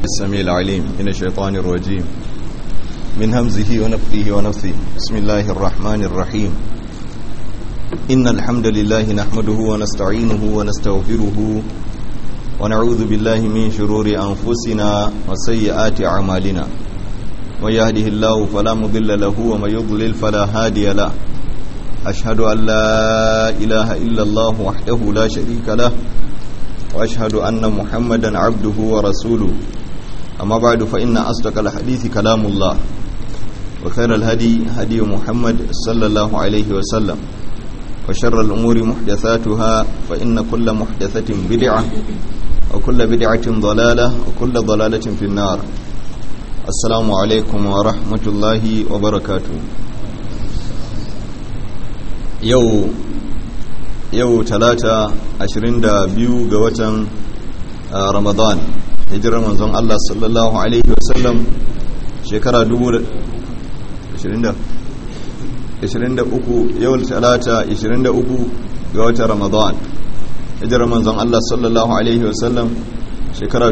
السميع العليم من الشيطان الرجيم من همزه ونفثه ونفثه بسم الله الرحمن الرحيم إن الحمد لله نحمده ونستعينه ونستغفره ونعوذ بالله من شرور أنفسنا وسيئات أعمالنا من يهده الله فلا مضل له ومن يضلل فلا هادي له أشهد أن لا إله إلا الله وحده لا شريك له وأشهد أن محمدا عبده ورسوله أما بعد فإن أصدق الحديث كلام الله وخير الهدي هدي محمد صلى الله عليه وسلم وشر الأمور محدثاتها فإن كل محدثة بدعة وكل بدعة ضلالة وكل ضلالة في النار السلام عليكم ورحمة الله وبركاته yau yau talata 22 ga watan ramadan hijirar manzon Allah sallallahu alaihi wasallam shekara 23 yau talata 23 ga watan ramadan hijirar manzon Allah sallallahu alaihi wasallam shekara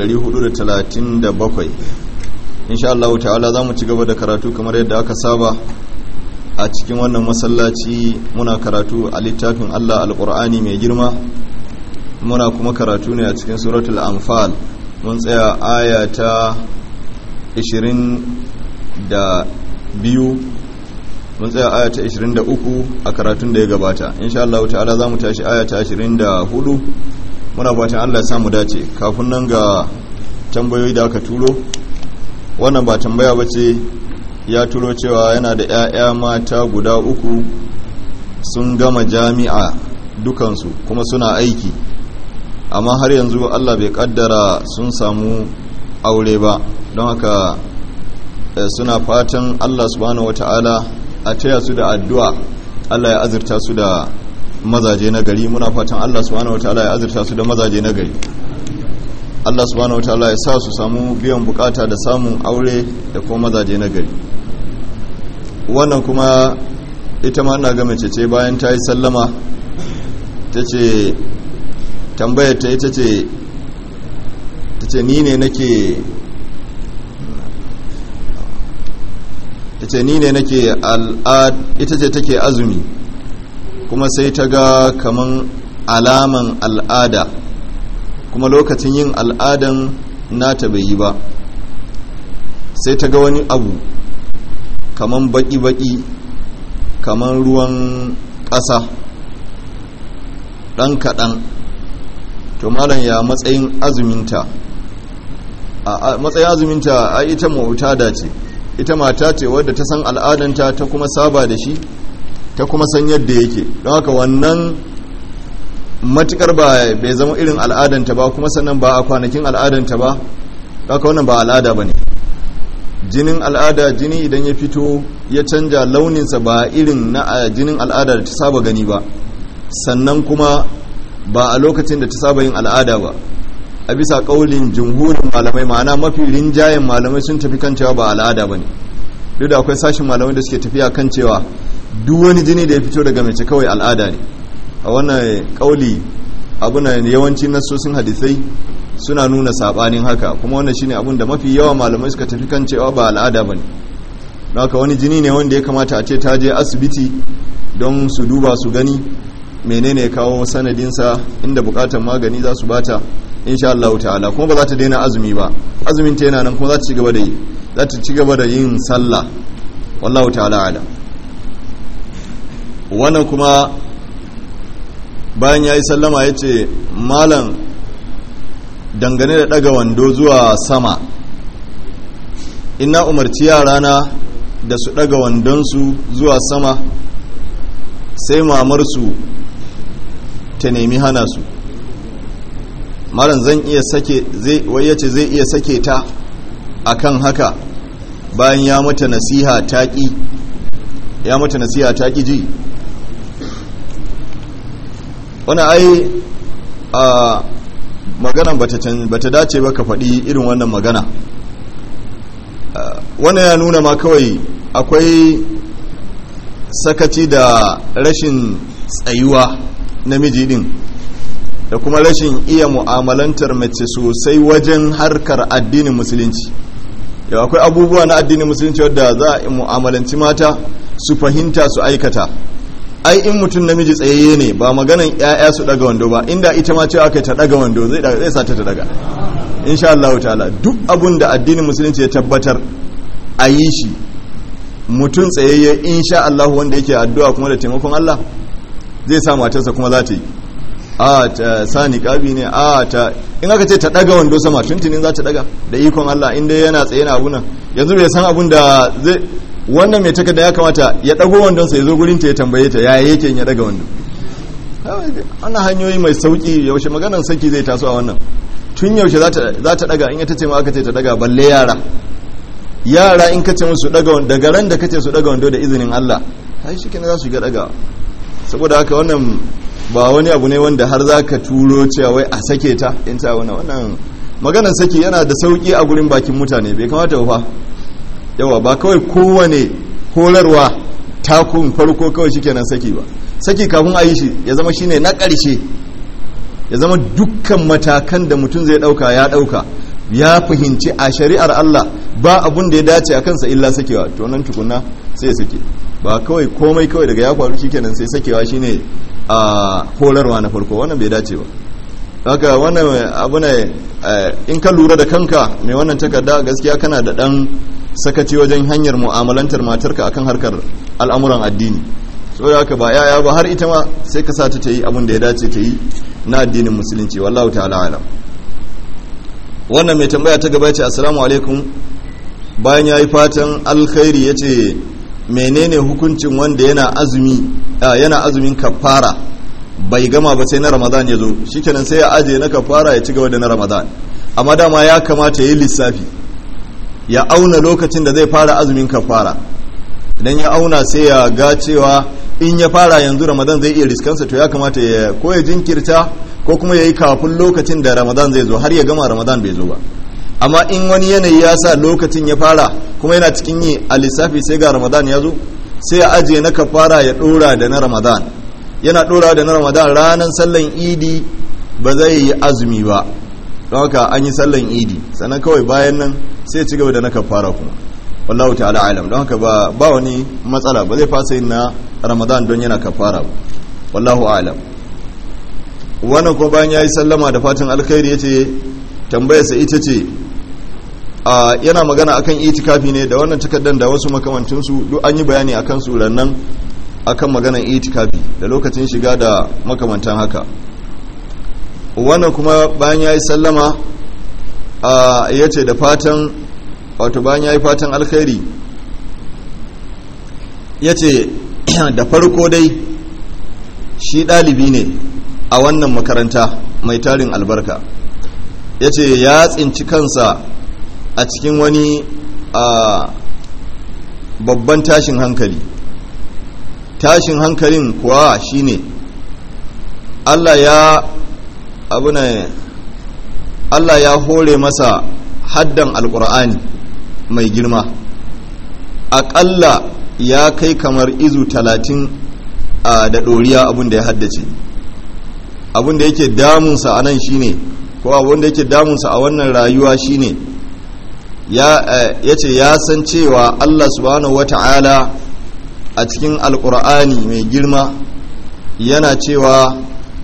1437 insha Allah ta'ala za mu ci gaba da karatu kamar yadda aka saba a cikin wannan masallaci muna karatu a littafin Allah alƙur'ani mai girma muna kuma karatu ne a cikin suratul anfal mun tsaya aya ta 22 mun tsaya aya ta 23 a karatun da ya gabata insha Allah ta'ala za mu tashi aya ta 24 muna fatan Allah ya samu dace kafin nan ga tambayoyi da aka turo wannan ba tambaya ba ce ya turo cewa yana da 'ya'ya mata guda uku sun gama jami'a dukansu kuma suna aiki amma har yanzu allah bai kaddara sun samu aure ba don haka suna fatan allah subhanahu wata'ala a taya su da addu'a allah ya azurta su da mazaje na gari muna fatan allah subhanahu wata'ala ya azurta su da mazaje na gari allah subhanahu wata'ala ya sa su samu biyan bukata da samun aure da kuma mazaje na gari wannan kuma ita ma ina ga mace ce bayan ta yi sallama ta ce tambayar ta ita ce ta ce ni ne nake ta ce ni ne nake al'ad ita ce take azumi kuma sai ta ga kaman alaman al'ada kuma lokacin yin al'adan nata bai yi ba sai ta ga wani abu kaman baki-baki kaman ruwan ƙasa ɗan kaɗan to malam ya matsayin azuminta a matsayin azuminta a ita mauta da ce ita mata ce wadda ta san al'adanta ta kuma saba da shi ta kuma san yadda yake don haka wannan matukar ba bai zama irin al'adanta ba kuma sannan ba a kwanakin al'adanta ba haka wannan ba al'ada ba ne jinin al'ada jini idan ya fito ya canja launinsa ba irin na jinin al'ada da ta saba gani ba sannan kuma ba a lokacin da ta saba yin al'ada ba a bisa kaulin jumhurin malamai ma'ana mafi rinjayen malamai sun tafi kan cewa ba al'ada ba ne duk da akwai sashin malamai da suke tafiya kan cewa duk wani jini da ya fito daga mace kawai al'ada ne a wannan kauli abuna yawancin nasosin hadisai suna nuna sabanin haka kuma wannan shine abin da mafi yawa malamai suka tafi kan cewa ba al'ada bane haka wani jini ne wanda ya kamata a ce ta je asibiti don su duba su gani menene ya kawo sanadinsa inda bukatar magani za su bata insha Allah ta'ala kuma ba za ta daina azumi ba azumin ta yana nan kuma za ta ci gaba da yi za ta ci gaba da yin sallah wallahu ta'ala ala wannan kuma bayan ya yi sallama ya ce malam dangane da daga wando zuwa sama ina umarci yarana da su daga wandonsu zuwa sama sai mamarsu ta nemi hana su malam zan iya sake zai yace zai iya sake ta akan haka bayan ya mata nasiha taƙi ya mata nasiha taƙi ji wani ai a maganan bata dace ba ka faɗi irin wannan magana wannan ya nuna ma kawai akwai sakaci da rashin tsayuwa namiji din da kuma rashin iya mu'amalantar mace sosai wajen harkar addinin musulunci yau akwai abubuwa na addinin musulunci wadda za a mu'amalanci mata su fahimta su aikata ai in mutum namiji tsayayye ne ba maganan 'ya'ya su daga wando ba inda ita ma cewa kai ta daga wando zai zai sa ta daga insha Allah ta'ala duk abun da addinin musulunci ya tabbatar a yi shi mutum tsayayye insha Allah wanda yake addu'a kuma da taimakon Allah zai sa matarsa kuma za ta yi a ta sani kabi ne a ta in aka ce ta daga wando sama tuntunin za ta daga da ikon Allah inda yana tsaye na abunan yanzu bai san abun da zai wannan mai takarda ya kamata ya dago wandon sa ya zo gurin ta ya tambaye ta yaya yake ya daga wando ana hanyoyi mai sauki yaushe maganar saki zai taso a wannan tun yaushe za ta daga in ta ce ma aka ce ta daga balle yara yara in ka ce musu daga daga ran da kace su daga wando da izinin Allah ai shi kenan za su ga daga saboda haka wannan ba wani abu ne wanda har za ka turo cewa wai a sake ta in ta wani wannan maganar saki yana da sauki a gurin bakin mutane bai kamata ba yawa ba kawai kowane horarwa takun farko kawai shi kenan saki ba saki kafin a yi shi ya zama shine na ƙarshe ya zama dukkan matakan da mutum zai ɗauka ya ɗauka ya fahimci a shari'ar Allah ba abun da ya dace a kansa illa sakewa to nan tukuna sai ya sake ba kawai komai kawai daga ya faru shikenan sai sakewa shine a horarwa na farko wannan bai dace ba haka wannan abu ne in ka lura da kanka mai wannan takarda gaskiya kana da dan sakaci wajen hanyar mu'amalantar matarka akan harkar al'amuran addini so da haka ba yaya ba har ita ma sai ka sa ta yi abin da ya dace ta yi na addinin musulunci wallahu ta'ala alam wannan mai tambaya ta gaba ce assalamu alaikum bayan ya yi fatan alkhairi ya ce menene hukuncin wanda yana azumi yana azumin kafara bai gama ba sai na ramadan ya zo shikenan sai ya aje na kafara ya ci gaba da na ramadan amma dama ya kamata ya yi lissafi ya auna lokacin da zai fara azumin kafara idan ya auna sai ya ga cewa in ya fara yanzu ramadan zai iya riskansa to ya kamata ya ko ya jinkirta ko kuma ya yi kafin lokacin da ramadan zai zo har ya gama ramadan bai zo ba amma in wani yanayi ya sa lokacin ya fara kuma yana cikin yi a lissafi sai ga ramadan ya zo sai ya ajiye na kafara ya dora da na ramadan yana dora da na ramadan ranar sallan idi ba zai yi azumi ba don haka an yi sallan idi sannan kawai bayan nan sai ya ci gaba da na kafara kuma wallahu ta'ala alam don haka ba ba wani matsala ba zai fasa yin na ramadan don yana kafara ba wallahu alam wannan ko bayan yayi sallama da fatan alkhairi yace tambayarsa ita ce a yana magana akan itikafi ne da wannan takaddan da wasu makamantin su duk an yi bayani akan su rannan akan maganan itikafi da lokacin shiga da makamantan haka wannan kuma bayan yayi sallama a yace da fatan wato bayan yayi fatan alkhairi yace da farko dai shi ɗalibi ne a wannan makaranta mai tarin albarka ya ce ya tsinci kansa a cikin wani babban tashin hankali tashin hankalin kuwa shine Allah ya abuna Allah ya hore masa haddan alkur'ani mai girma aƙalla ya kai kamar izu talatin da ɗoriya abin da ya haddace abin da yake damunsa a nan shine ko abin da yake damunsa a wannan rayuwa shine ya ce ya san cewa Allah subhanahu wata'ala a cikin alkur'ani mai girma yana cewa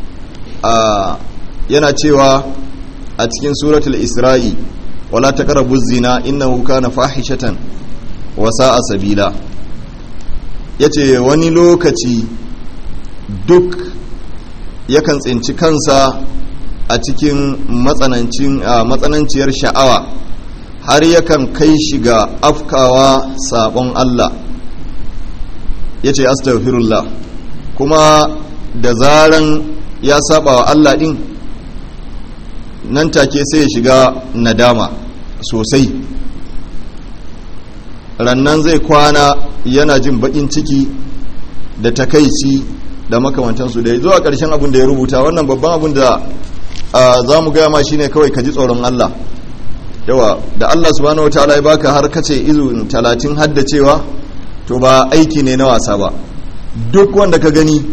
yana cewa a cikin suratul isra'i wala taqrabu zina innahu kana fahishatan wa sa'a sabila yace wani lokaci duk yakan tsinci kansa a cikin matsananciyar sha'awa har yakan kai shi ga afkawa sabon Allah ya ce astaghfirullah kuma da zaran ya saba wa Allah din nan take sai ya shiga nadama sosai rannan zai kwana yana jin bakin ciki da takaici da makamantansu da zuwa ƙarshen abin da ya rubuta wannan babban abin da za mu gaya ma shine kawai ka ji tsoron Allah yawa da Allah subhanahu wa ta'ala ya baka har kace izu talatin haddacewa to ba aiki ne na wasa ba duk wanda ka gani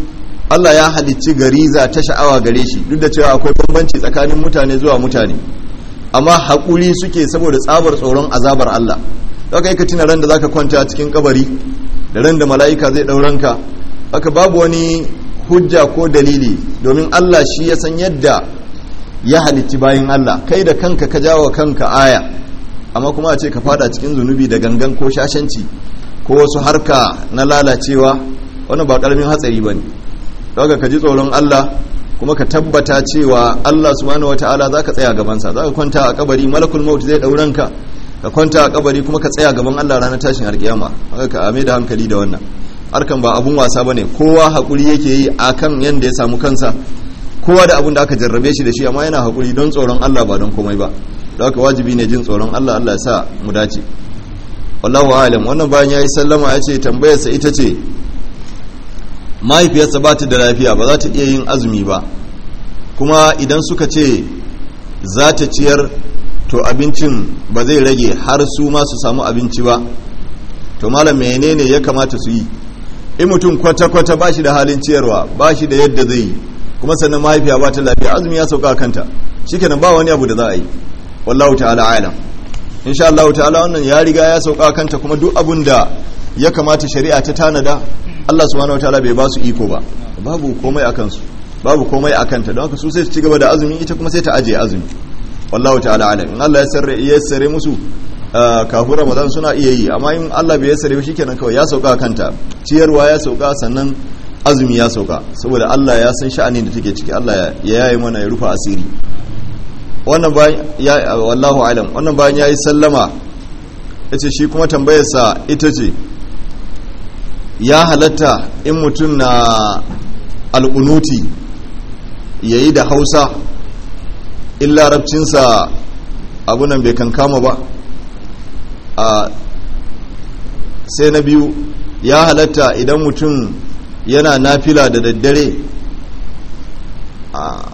Allah ya halicci gariza ta sha'awa gare shi duk da cewa akwai bambanci tsakanin mutane zuwa mutane amma haƙuri suke saboda tsabar tsoron azabar Allah zaka yi ka tuna ran da zaka kwanta cikin kabari da ran da mala'ika zai ɗauranka haka babu wani hujja ko dalili domin Allah shi ya san yadda ya halicci bayan Allah kai da kanka ka jawo kanka aya amma kuma a ce ka fada cikin zunubi da gangan ko shashanci ko wasu harka na lalacewa wannan ba karamin hatsari bane daga ka ji tsoron Allah kuma ka tabbata cewa Allah subhanahu wataala zaka tsaya gaban sa zaka kwanta a kabari malakul maut zai dauranka ka kwanta a kabari kuma ka tsaya gaban Allah ranar tashin alkiyama haka ka ame da hankali da wannan harkan ba abun wasa bane kowa hakuri yake yi akan yanda ya samu kansa kowa da abun da aka jarrabe shi da shi amma yana hakuri don tsoron Allah ba don komai ba da haka wajibi ne jin tsoron Allah Allah ya sa mu dace wallahu alam wannan bayan yayi sallama ya ce tambayar sa ita ce mahaifiyarsa ba ta da lafiya ba za ta iya yin azumi ba kuma idan suka ce za ta ciyar to abincin ba zai rage har su ma su samu abinci ba to malam menene ya kamata su yi in mutum kwata-kwata ba shi da halin ciyarwa ba shi da yadda zai yi kuma sannan mahaifiya ba ta lafiya azumi ya sauka kanta shikenan ba wani abu da za a yi wallahu ta'ala alam insha Allah ta'ala wannan ya riga ya sauka kanta kuma duk abun da ya kamata shari'a ta tanada Allah subhanahu wataala bai ba su iko ba babu komai a kansu babu komai a kanta don haka su sai su ci gaba da azumi ita kuma sai ta ajiye azumi wallahu ta'ala alam in Allah ya sarre ya sare musu kafin Ramadan suna iya yi amma in Allah bai sare shi kenan kawai ya sauka kanta ciyarwa ya sauka sannan azumi ya sauka saboda Allah ya san sha'anin da take ciki Allah ya yayi mana ya rufa asiri wannan bayan ya wallahu alam wannan bayan yayi sallama yace shi kuma tambayarsa ita ce ya halatta in mutum na alƙunuti yayi da Hausa in larabcinsa abunan bai kankama ba a sai na biyu ya halatta idan mutum yana nafila da daddare a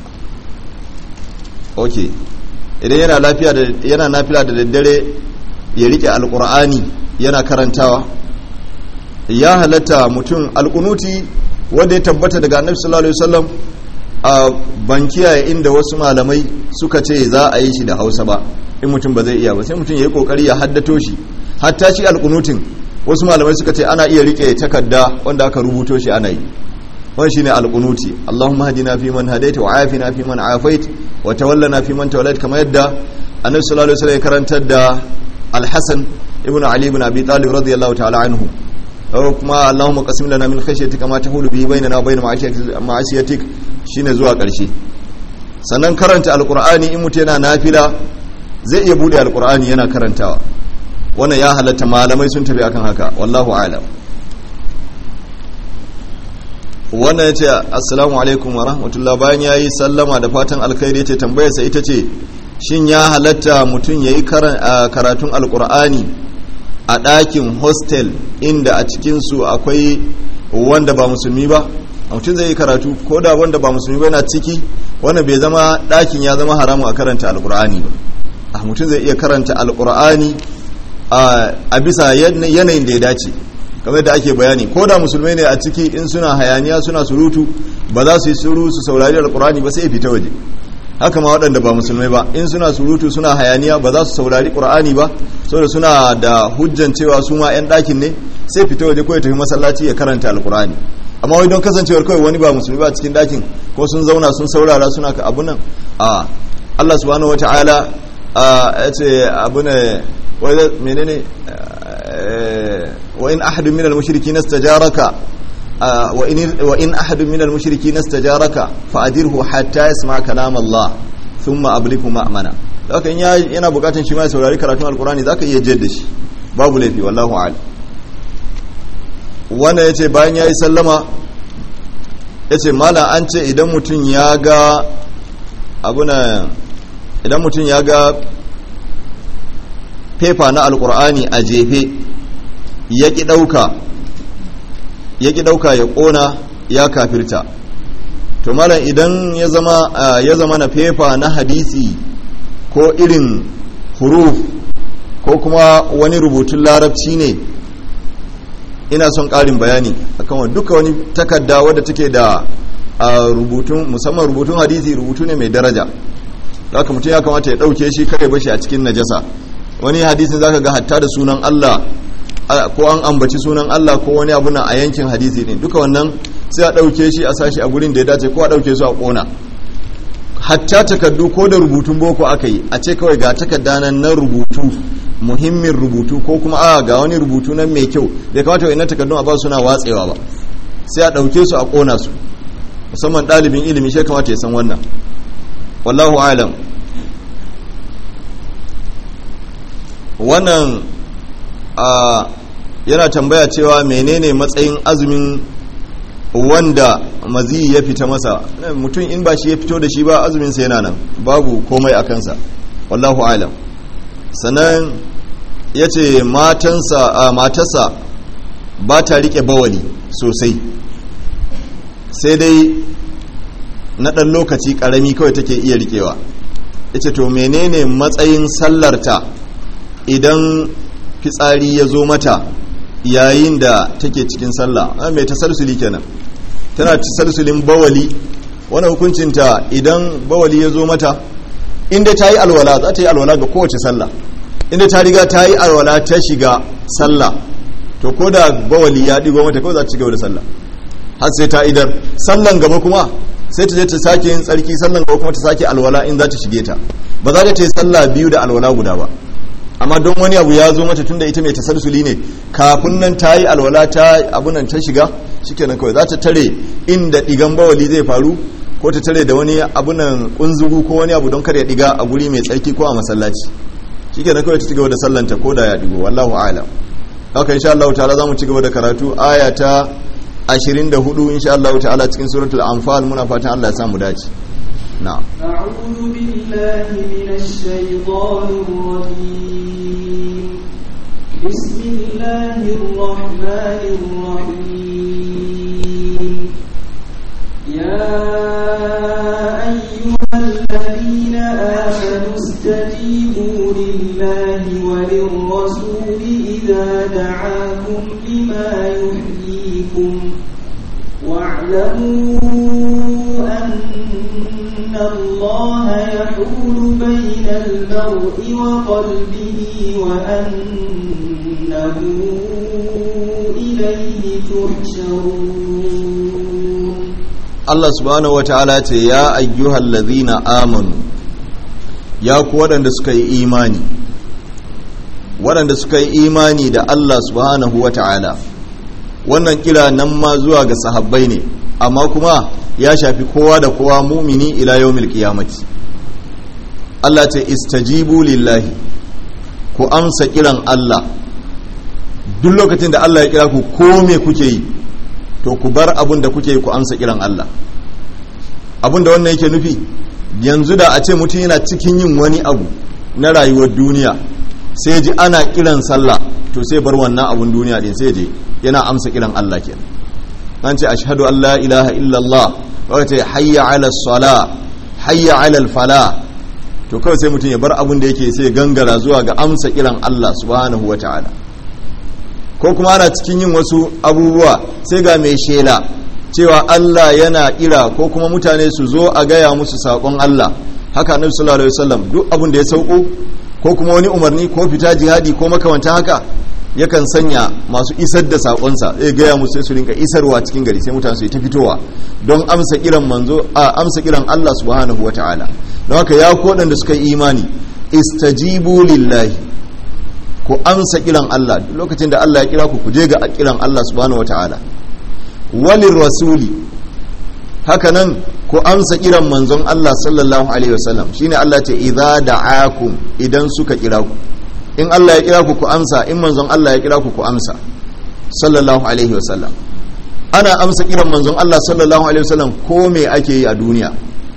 ok idan yana lafiya da yana nafila da daddare ya rike alkur'ani yana karantawa ya halatta mutum alkunuti wanda ya tabbata daga annabi sallallahu alaihi wasallam a bankiya inda wasu malamai suka ce za a yi shi da hausa ba in mutum ba zai iya ba sai mutum ya yi kokari ya haddato shi hatta shi alkunutin wasu malamai suka ce ana iya rike takarda wanda aka rubuto shi ana yi wani shine alqunuti Allahumma hadina fi man hadaita wa afina fi man afait wa tawallana fi man tawallait kamar yadda Annabi sallallahu alaihi wasallam ya karantar da Al-Hasan ibn Ali ibn Abi Talib radiyallahu ta'ala anhu kuma Allahumma qasim lana min khashyatika ma tahulu bihi bainana wa bain ma'asiyatik shine zuwa karshe sannan karanta alqur'ani in mutum yana nafila zai iya bude alqur'ani yana karantawa wannan ya halatta malamai sun tafi akan haka wallahu alam wannan ya ce assalamu alaikum wa rahmatullah bayan ya yi sallama da fatan alkhairi ya ce tambayarsa ita ce shin ya halatta mutum ya yi karatun alkur'ani a ɗakin hostel inda a cikinsu akwai wanda ba musulmi ba mutum zai yi karatu ko da wanda ba musulmi ba na ciki wanda bai zama ɗakin ya zama haramu a karanta alkur'ani ba mutum zai iya karanta alkur'ani a bisa yanayin da ya dace kamar da ake bayani ko da musulmai ne a ciki in suna hayaniya suna surutu ba za su yi suru su saurari alkurani ba sai fita waje haka ma waɗanda ba musulmai ba in suna surutu suna hayaniya ba za su saurari qur'ani ba saboda suna da hujjan cewa su ma yan ɗakin ne sai fita waje ko ya tafi masallaci ya karanta alkurani amma wai don kasancewar kawai wani ba musulmi ba cikin ɗakin ko sun zauna sun saurara suna ka abu nan a Allah subhanahu wataala ya ce abu ne menene وإن أحد من المشركين استجارك وإن, وإن أحد من المشركين استجارك فأدره حتى يسمع كلام الله ثم أبلغه مأمنا لكن yana bukatun shi ma saurari karatun alkurani zaka iya jadda shi babu laifi wallahu a'lam wanda yace bayan yayi sallama yace mala an ce idan mutum ya ga abuna idan mutum ya ga fefa na alkur'ani a jefe ya ƙi ɗauka ya ƙi ɗauka ya ƙona ya kafirta to malam idan ya zama ya zama na fefa na hadisi ko irin huruf ko kuma wani rubutun larabci ne ina son ƙarin bayani akan wa duka wani takarda wadda take da a rubutun musamman rubutun hadisi rubutu ne mai daraja haka mutum ya kamata ya dauke shi kare bashi a cikin najasa wani hadisin zaka ga hatta da sunan Allah ko an ambaci sunan Allah ko wani abu na a yankin hadisi din duka wannan sai a dauke shi a sashi a gurin da ya dace ko a dauke su a kona hatta takardu ko da rubutun boko aka yi a ce kawai ga takarda nan na rubutu muhimmin rubutu ko kuma a ga wani rubutu nan mai kyau bai kamata wa'annan takardun a ba suna watsewa ba sai a ɗauke su a ƙona su musamman ɗalibin ilimi shi kamata ya san wannan wallahu alam wannan a yana tambaya cewa menene matsayin azumin wanda maziyi ya fita masa mutum in ba shi ya fito da shi ba azuminsa yana nan babu komai a kansa wallahu alam sannan ya ce matarsa ba ta rike bawali sosai sai dai na ɗan lokaci ƙarami kawai take iya rikewa ya ce to menene matsayin sallarta idan fitsari ya zo mata yayin da take cikin sallah mai tasalsuli kenan tana tasalsulin bawali wani hukuncinta idan bawali ya zo mata inda ta yi alwala za ta yi alwala ga kowace sallah inda ta riga ta yi alwala ta shiga sallah to ko da bawali ya digo mata kawai za ta ci gaba da sallah har sai ta idar sallan gaba kuma sai ta je ta sake yin tsarki sallan gaba kuma ta sake alwala in za ta shige ta ba za ta yi sallah biyu da alwala guda ba amma don wani abu ya zo mata tunda ita mai tasalsuli ne kafin nan ta yi alwala ta abunan ta shiga shikenan kawai za ta tare inda digan bawali zai faru ko ta tare da wani abunan kunzugu ko wani abu don kar ya diga a guri mai tsarki ko a masallaci shikenan kawai ta ci gaba da sallanta ko da ya digo wallahu a'lam haka insha Allah ta'ala zamu ci gaba da karatu aya ta 24 insha Allah ta'ala cikin suratul anfal muna fatan Allah ya samu dace na'am أعوذ بالله من الشيطان الرجيم بسم الله الرحمن الرحيم يا أيها الذين آمنوا استجيبوا لله وللرسول إذا دعاكم لما يحييكم واعلموا أن الله يحول بين المرء وقلبه وأنه إليه تحشرون Allah subhanahu wata'ala ce ya ayyuhal ladhina amanu ya ku waɗanda suka yi imani waɗanda suka yi imani da Allah subhanahu wata'ala wannan kira nan ma zuwa ga sahabbai ne amma kuma ya shafi kowa da kowa mumini ila yawmil qiyamati Allah ce istajibu lillahi ku amsa kiran Allah duk lokacin da Allah ya kira ku ko me kuke yi to ku bar abin da kuke yi ku amsa kiran Allah abin da wannan yake nufi yanzu da a ce mutum yana cikin yin wani abu na rayuwar duniya sai ji ana kiran sallah to sai bar wannan abun duniya din sai je yana amsa kiran Allah kenan an ce ashhadu an la ilaha illallah wa ce hayya ala sala hayya ala fala to kawai sai mutum ya bar abun da yake sai gangara zuwa ga amsa kiran Allah subhanahu wataala ko kuma ana cikin yin wasu abubuwa sai ga mai shela cewa Allah yana kira ko kuma mutane su zo a gaya musu saƙon Allah haka annabi sallallahu alaihi wasallam duk abin da ya sauko ko kuma wani umarni ko fita jihadi ko makamantan haka yakan sanya masu isar da saƙonsa zai gaya musu sai su rinka isarwa cikin gari sai mutane su ta fitowa don amsa kiran manzo a amsa kiran Allah subhanahu wataala don haka ya ko da suka yi imani istajibu lillahi ku amsa kiran Allah duk lokacin da Allah ya kira ku ku je ga kiran Allah subhanahu wataala walin rasuli hakanan ku amsa kiran manzon Allah sallallahu alaihi wasallam shine Allah ce idza da'akum idan suka kira ku in Allah ya kira ku ku amsa in manzon Allah ya kira ku ku amsa sallallahu alaihi wasallam ana amsa kiran manzon Allah sallallahu alaihi wasallam ko me ake yi a duniya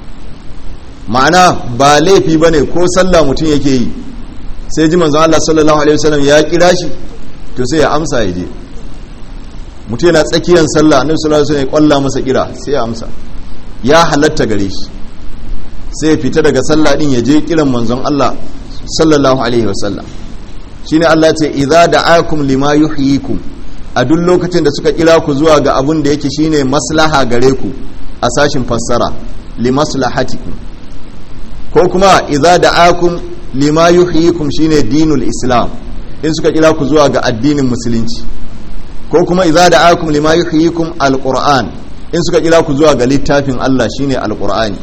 ma'ana ba laifi bane ko sallah mutum yake yi sai ji manzon Allah sallallahu alaihi wasallam ya kira shi to sai ya amsa ya je mutum yana tsakiyar sallah annabi sallallahu alaihi wasallam ya kwalla masa kira sai ya amsa ya halatta gare shi sai ya fita daga sallah din ya je kiran manzon Allah sallallahu alaihi wasallam shine Allah ce idza da'akum lima yuhyikum a duk lokacin da suka kira ku zuwa ga abun da yake shine maslaha gare ku a sashin fassara limaslahatikum ko kuma idza da'akum lima yuhyikum shine dinul islam in suka kira ku zuwa ga addinin musulunci ko kuma idza da'akum lima yuhyikum alquran in suka kira ku zuwa ga littafin Allah shine alqur'ani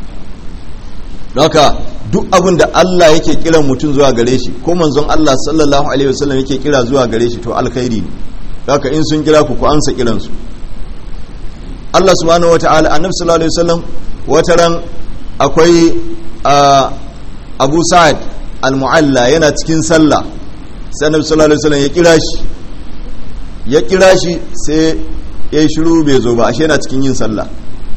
haka duk abin da Allah yake kiran mutum zuwa gare shi ko manzon Allah sallallahu alaihi wasallam yake kira zuwa gare shi to alkhairi ne haka in sun kira ku ku ansa kiransu Allah subhanahu wataala annabi sallallahu alaihi wasallam wataran akwai Abu Sa'ad al-Mu'alla yana cikin sallah sai annabi sallallahu alaihi wasallam ya kira shi ya kira shi sai ya yi shiru bai zo ba ashe yana cikin yin sallah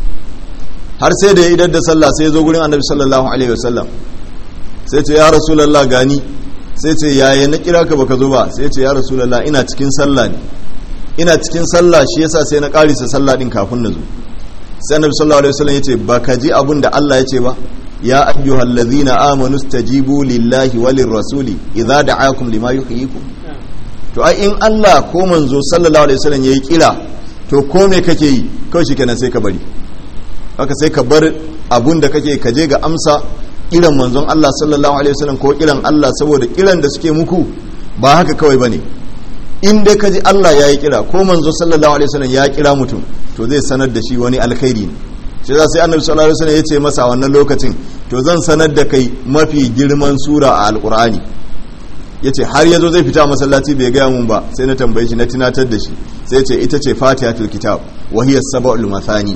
har sai da ya idar da sallah sai ya zo gurin annabi sallallahu alaihi wasallam sai ce ya rasulullah gani sai ce yaya na kira ka baka zo ba sai ce ya rasulullah ina cikin sallah ne ina cikin sallah shi yasa sai na karisa sallah din kafin na zo sai annabi sallallahu alaihi wasallam yace baka ji abin da Allah yace ba ya ayyuhal ladhina amanu stajibu lillahi walir rasuli idza da'akum lima yuhyikum to ai in Allah ko manzo sallallahu alaihi wasallam yayi kira to ko me kake yi kawai shikenan sai ka bari haka sai ka bar abun da kake ka je ga amsa kiran manzon Allah sallallahu alaihi wasallam ko kiran Allah saboda kiran da suke muku ba haka kawai bane in dai ka ji Allah ya yi kira ko manzo sallallahu alaihi wasallam ya kira mutum to zai sanar da shi wani alkhairi ne shi za sai annabi sallallahu alaihi wasallam ya ce masa a wannan lokacin to zan sanar da kai mafi girman sura a alqur'ani ya ce har yazo zai fita masallaci bai gaya mun ba sai na tambaye shi na tunatar da shi sai ce ita ce fatihatul kitab wa hiya sab'ul mathani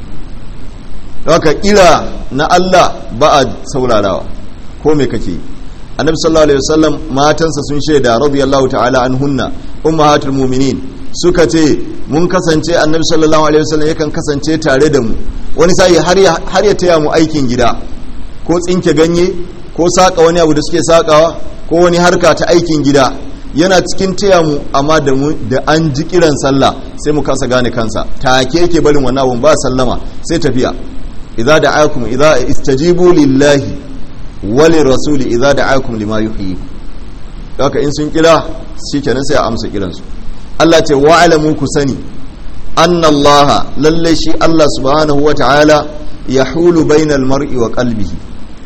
haka kira na Allah ba a saurarawa ko me kake annabi sallallahu alaihi wasallam matansa sun shaida radiyallahu ta'ala anhunna ummahatul mu'minin suka ce mun kasance annabi sallallahu alaihi wasallam yakan kasance tare da mu wani sai har ya har ya taya mu aikin gida ko tsinke ganye ko saka wani abu da suke sakawa ko wani harka ta aikin gida yana cikin taya mu amma da mu da an ji kiran sallah sai mu kasa gane kansa take yake barin wannan abun ba sallama sai tafiya idza da'akum idza istajibu lillahi wali rasuli idza da'akum lima yuhyikum haka in sun kira shikenan sai a amsa kiransu Allah ce wa'alamu ku sani anna Allah lalle shi Allah subhanahu wata'ala yahulu bainal mar'i wa qalbihi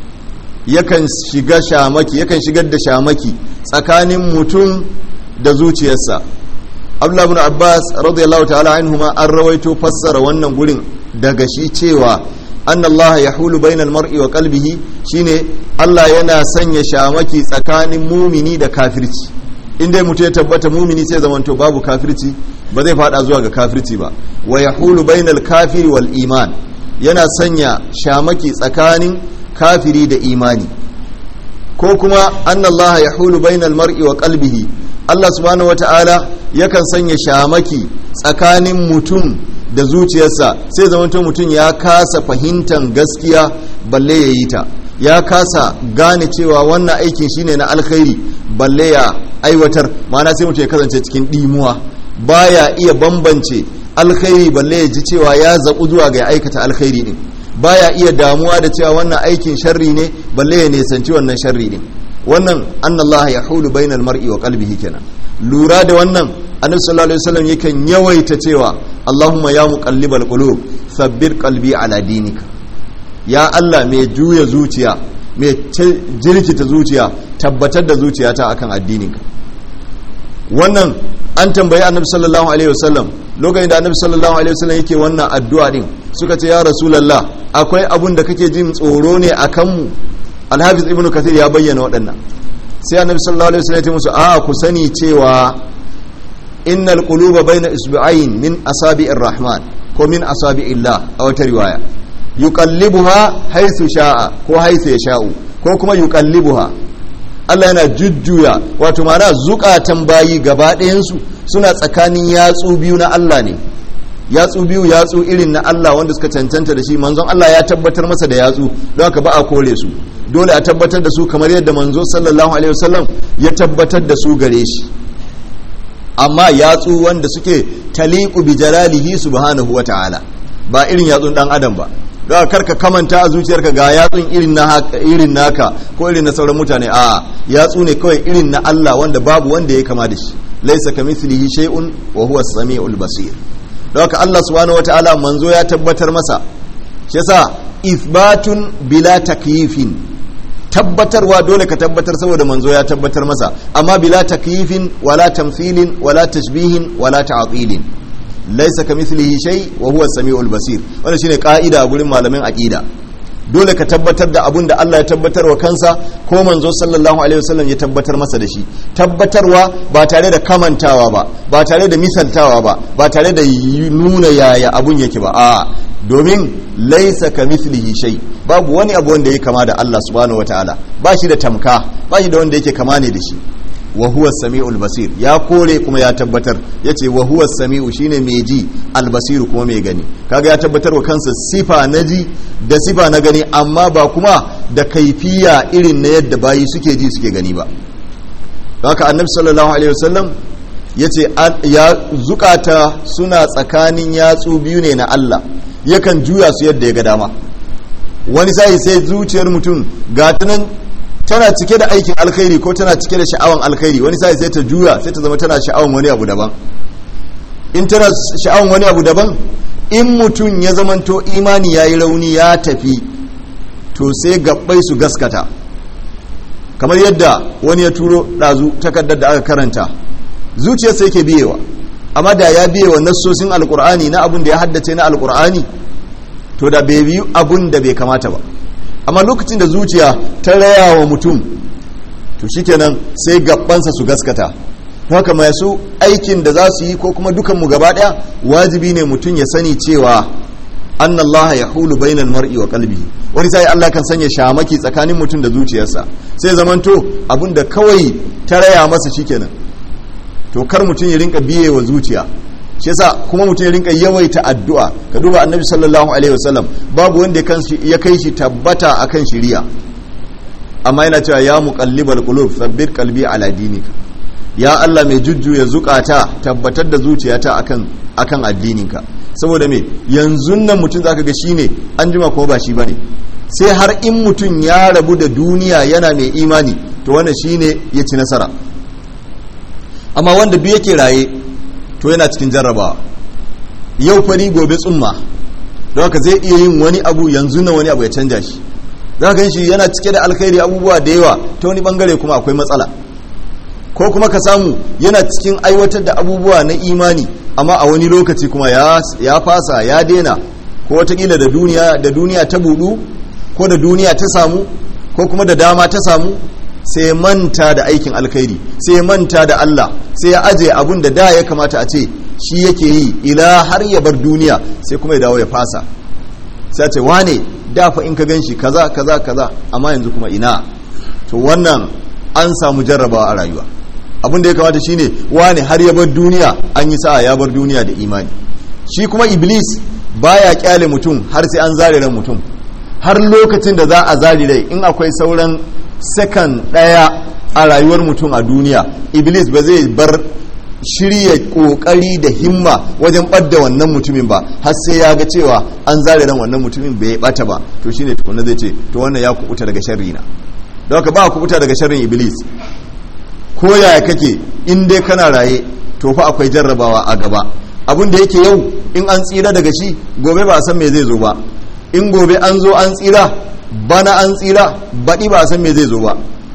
yakan shiga shamaki yakan shigar da shamaki tsakanin mutum da zuciyarsa Abdullah ibn Abbas radiyallahu ta'ala anhuma an rawaito fassara wannan gurin daga shi cewa an Allah ya hulu bainal mar'i wa qalbihi shine Allah yana sanya shamaki tsakanin mumini da kafirci in dai mutum ya tabbata mumini sai zamanto babu kafirci ba zai fada zuwa ga kafirci ba wa ya hulu bainal kafiri wal iman yana sanya shamaki tsakanin kafiri da imani ko kuma an Allah ya hulu bainal mar'i wa qalbihi Allah subhanahu wata'ala yakan sanya shamaki tsakanin mutum da zuciyarsa sai zamanto mutum ya kasa fahimtar gaskiya balle ya yi ta ya kasa gane cewa wannan aikin shine na alkhairi balle ya aiwatar mana sai mutum ya kasance cikin dimuwa baya iya bambance alkhairi balle ya ji cewa ya zaɓu zuwa ga aikata alkhairi din baya iya damuwa da cewa wannan aikin sharri ne balle ya nisanci wannan sharri din wannan annallaha yahulu bainal mar'i wa qalbihi kenan lura da wannan annabi sallallahu alaihi wasallam yakan yawaita cewa Allahumma ya muqallibal qulub sabbir qalbi ala dinika ya Allah mai juya zuciya mai jirkita zuciya tabbatar da zuciyata akan addininka wannan an tambayi annabi sallallahu alaihi wasallam lokacin da annabi sallallahu alaihi wasallam yake wannan addu'a din suka ce ya rasulullah akwai abun da kake jin tsoro ne akan mu alhafiz ibnu kathir ya bayyana waɗannan sai annabi sallallahu alaihi wasallam ya ce musu a ku sani cewa innal quluba baina isba'ain min asabi'ir rahman ko min asabi'illah a wata riwaya yuqallibuha haythu sha'a ko haythu yasha'u ko kuma yuqallibuha Allah yana jujjuya wato ma'ana zukatan bayi gaba ɗayansu suna tsakanin yatsu biyu na Allah ne yatsu biyu yatsu irin na Allah wanda suka cancanta da shi manzon Allah ya tabbatar masa da yatsu don haka ba a kore su dole a tabbatar da su kamar yadda manzo sallallahu alaihi wasallam ya tabbatar da su gare shi amma yatsu wanda suke taliqu bi jalalihi subhanahu wa ta'ala ba irin yatsun dan adam ba don karka kamanta a zuciyarka ga yatsun irin na irin naka ko irin na sauran mutane a yatsu ne kawai irin na Allah wanda babu wanda ya kama da shi laisa kamithlihi shay'un wa huwa as-sami'ul basir don haka Allah subhanahu wataala manzo ya tabbatar masa shi yasa ithbatun bila takyifin tabbatarwa dole ka tabbatar saboda manzo ya tabbatar masa amma bila takyifin wala tamthilin wala tashbihin wala ta'tilin laysa kamithlihi shay wa huwa as-sami'ul basir wannan shine ka'ida a gurin malamin aqida dole ka tabbatar da abun da Allah ya tabbatar wa kansa ko manzo sallallahu alaihi wasallam ya tabbatar masa da shi tabbatarwa ba tare da kamantawa ba ba tare da misaltawa ba ba tare da nuna yaya abun yake ba a domin laisa ka mislihi shay babu wani abu wanda yake kama da Allah subhanahu wataala ba shi da tamka ba shi da wanda yake kama ne da shi wa huwa samiul basir ya kore kuma ya tabbatar yace wa huwa samiu shine mai ji albasiru kuma mai gani kaga ya tabbatar wa kansa sifa na ji da sifa na gani amma ba kuma da kaifiya irin na yadda bayi suke ji suke gani ba haka annabi sallallahu alaihi wasallam yace ya zukata suna tsakanin yatsu biyu ne na Allah yakan juya su yadda ya ga dama wani sai sai zuciyar mutum ga nan tana cike da aikin alkhairi ko tana cike da sha'awan alkhairi wani sai sai ta juya sai ta zama tana sha'awan wani abu daban in tana sha'awan wani abu daban in mutum ya zamanto imani yayi rauni ya tafi to sai gabbai su gaskata kamar yadda wani ya turo dazu takardar da aka karanta zuciyarsa yake biyewa amma da ya biyewa nassosin alkur'ani na abun da ya haddace na alkur'ani to da bai biyu abun da bai kamata ba amma lokacin da zuciya ta raya wa mutum to shikenan sai gabansa su gaskata haka masu aikin da za su yi ko kuma dukanmu gaba daya wajibi ne mutum ya sani cewa annallaha yahulu bainal mar'i wa qalbihi wani sai Allah kan sanya shamaki tsakanin mutum da zuciyarsa sai zamanto abin da kawai ta raya masa shikenan to kar mutum ya rinka biye wa zuciya shi yasa kuma mutum ya rinka yawaita addu'a ka duba annabi sallallahu alaihi wasallam babu wanda ya kai shi tabbata akan shiriya amma yana cewa ya muqallibal qulub sabbir qalbi ala dinika ya Allah mai jujjuya zukata tabbatar da zuciyata akan akan addininka saboda me yanzu nan mutum zaka ga shine an jima ko ba shi bane sai har in mutum ya rabu da duniya yana mai imani to wannan shine ya ci nasara amma wanda duk yake raye to yana cikin jarrabawa yau fari gobe tsumma don haka zai iya yin wani abu yanzu na wani abu ya canja shi za ka shi yana cike da alkhairi abubuwa da yawa ta wani bangare kuma akwai matsala ko kuma ka samu yana cikin aiwatar da abubuwa na imani amma a wani lokaci kuma ya fasa ya daina ko watakila da duniya da duniya ta budu ko da duniya ta samu ko kuma da dama ta samu sai manta da aikin alkhairi sai manta da Allah sai ya aje abun da da ya kamata a ce shi yake yi ila har ya bar duniya sai kuma ya dawo ya fasa sai ce wane dafa in ka ganshi kaza kaza kaza amma yanzu kuma ina to wannan an samu jarrabawa a rayuwa abin da ya kamata shine wane har ya bar duniya an yi sa'a ya bar duniya da imani shi kuma iblis baya kyale mutum har sai an zare ran mutum har lokacin da za a zari rai in akwai sauran sakan ɗaya a rayuwar mutum a duniya iblis ba zai bar shirya kokari da himma wajen ɓadda wannan mutumin ba har sai ya ga cewa an zare ran wannan mutumin bai bata ba to shine tukunna zai ce to wannan ya kubuta daga sharri na don haka ba kubuta daga sharrin iblis ko yaya kake in dai kana raye to fa akwai jarrabawa a gaba abin da yake yau in an tsira daga shi gobe ba a san me zai zo ba in gobe an zo an tsira bana an tsira baɗi ba a san me zai zo ba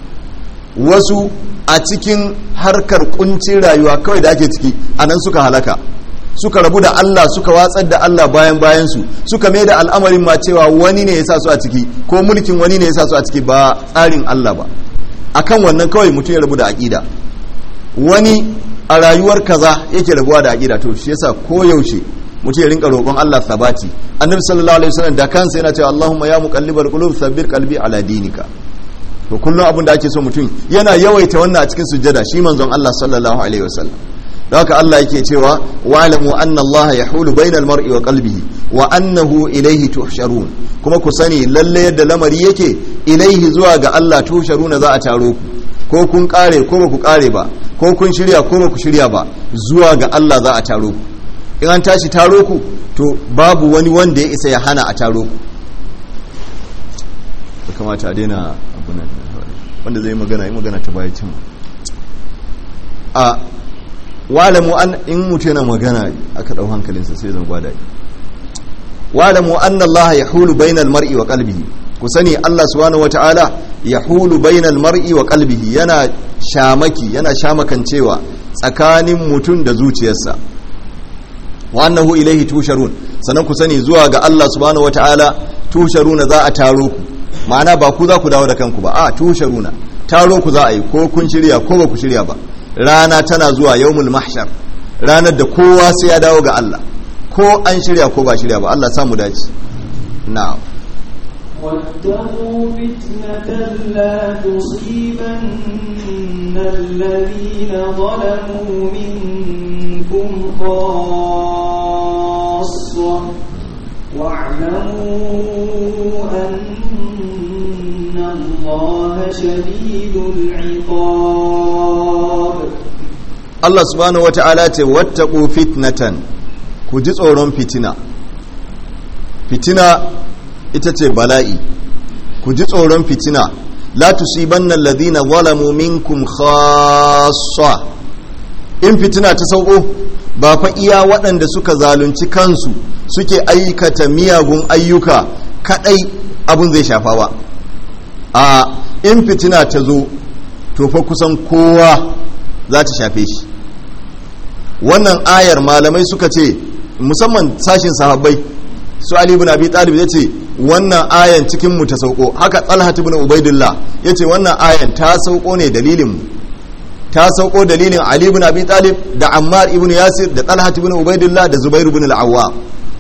wasu a cikin harkar kuncin rayuwa kawai da ake ciki a nan suka halaka suka rabu da Allah suka watsar da Allah bayan bayansu suka mai da al'amarin ma cewa wani ne ya sa su a ciki ko mulkin wani ne ya sa su a ciki ba tsarin Allah ba akan wannan kawai mutum ya rabu da aƙida wani a rayuwar kaza yake rabuwa da aƙida to shi yasa ko yaushe mutum ya rinka roƙon Allah sabati annabi sallallahu alaihi wasallam da kansa yana cewa Allahumma ya muqallibal qulub thabbit qalbi ala dinika to kullum abin da ake so mutum yana yawaita wannan a cikin sujjada shi manzon Allah sallallahu alaihi wasallam da haka Allah yake cewa wa'lamu anna Allah yahulu bainal mar'i wa qalbihi wa annahu ilayhi tuhsharun kuma ku sani lalle yadda lamari yake ilaihi zuwa ga Allah tuhsharuna za a taro ku ko kun kare ko ba ku kare ba ko kun shirya ko ba ku shirya ba zuwa ga Allah za a taro ku in an tashi taro ku to babu wani wanda ya isa ya hana a taro ku ya kamata a daina abunan wanda zai magana yi magana ta baya cin a wa'lamu an in mutu yana magana aka dau hankalinsa sai zan gwada wa'lamu anna Allah yahulu bainal mar'i wa qalbihi ku sani Allah subhanahu wata'ala yahulu bainal mar'i wa qalbihi yana shamaki yana shamakancewa tsakanin mutum da zuciyarsa wa annahu ilaihi tusharun sannan ku sani zuwa ga Allah subhanahu wata'ala tusharuna za a taro ku ma'ana ba ku za ku dawo da kanku ba a tusharuna taro ku za a yi ko kun shirya ko ba ku shirya ba rana tana zuwa yawmul mahshar ranar da kowa sai ya dawo ga Allah ko an shirya ko ba shirya ba Allah samu dace na'am واتقوا فتنة لا تصيبن الذين ظلموا منكم خاصة واعلموا أن الله شديد العقاب Allah subhanahu wata'ala ce wattaqu fitnatan ku ji tsoron fitina fitina ita ce bala'i ku ji tsoron fitina la tusibanna alladhina zalamu minkum khassa in fitina ta sauko ba fa iya waɗanda suka zalunci kansu suke aikata miyagun ayyuka kadai abun zai shafa ba a in fitina ta zo to fa kusan kowa za ta shafe shi wannan ayar malamai suka ce musamman sashin sahabbai su ali ibn abi talib yace wannan ayan cikin mu ta sauko haka talhat ibn ubaidillah yace wannan ayan ta sauko ne dalilin mu ta sauko dalilin ali ibn abi talib da ammar ibn yasir da talhat ibn ubaidillah da zubair ibn al-awwam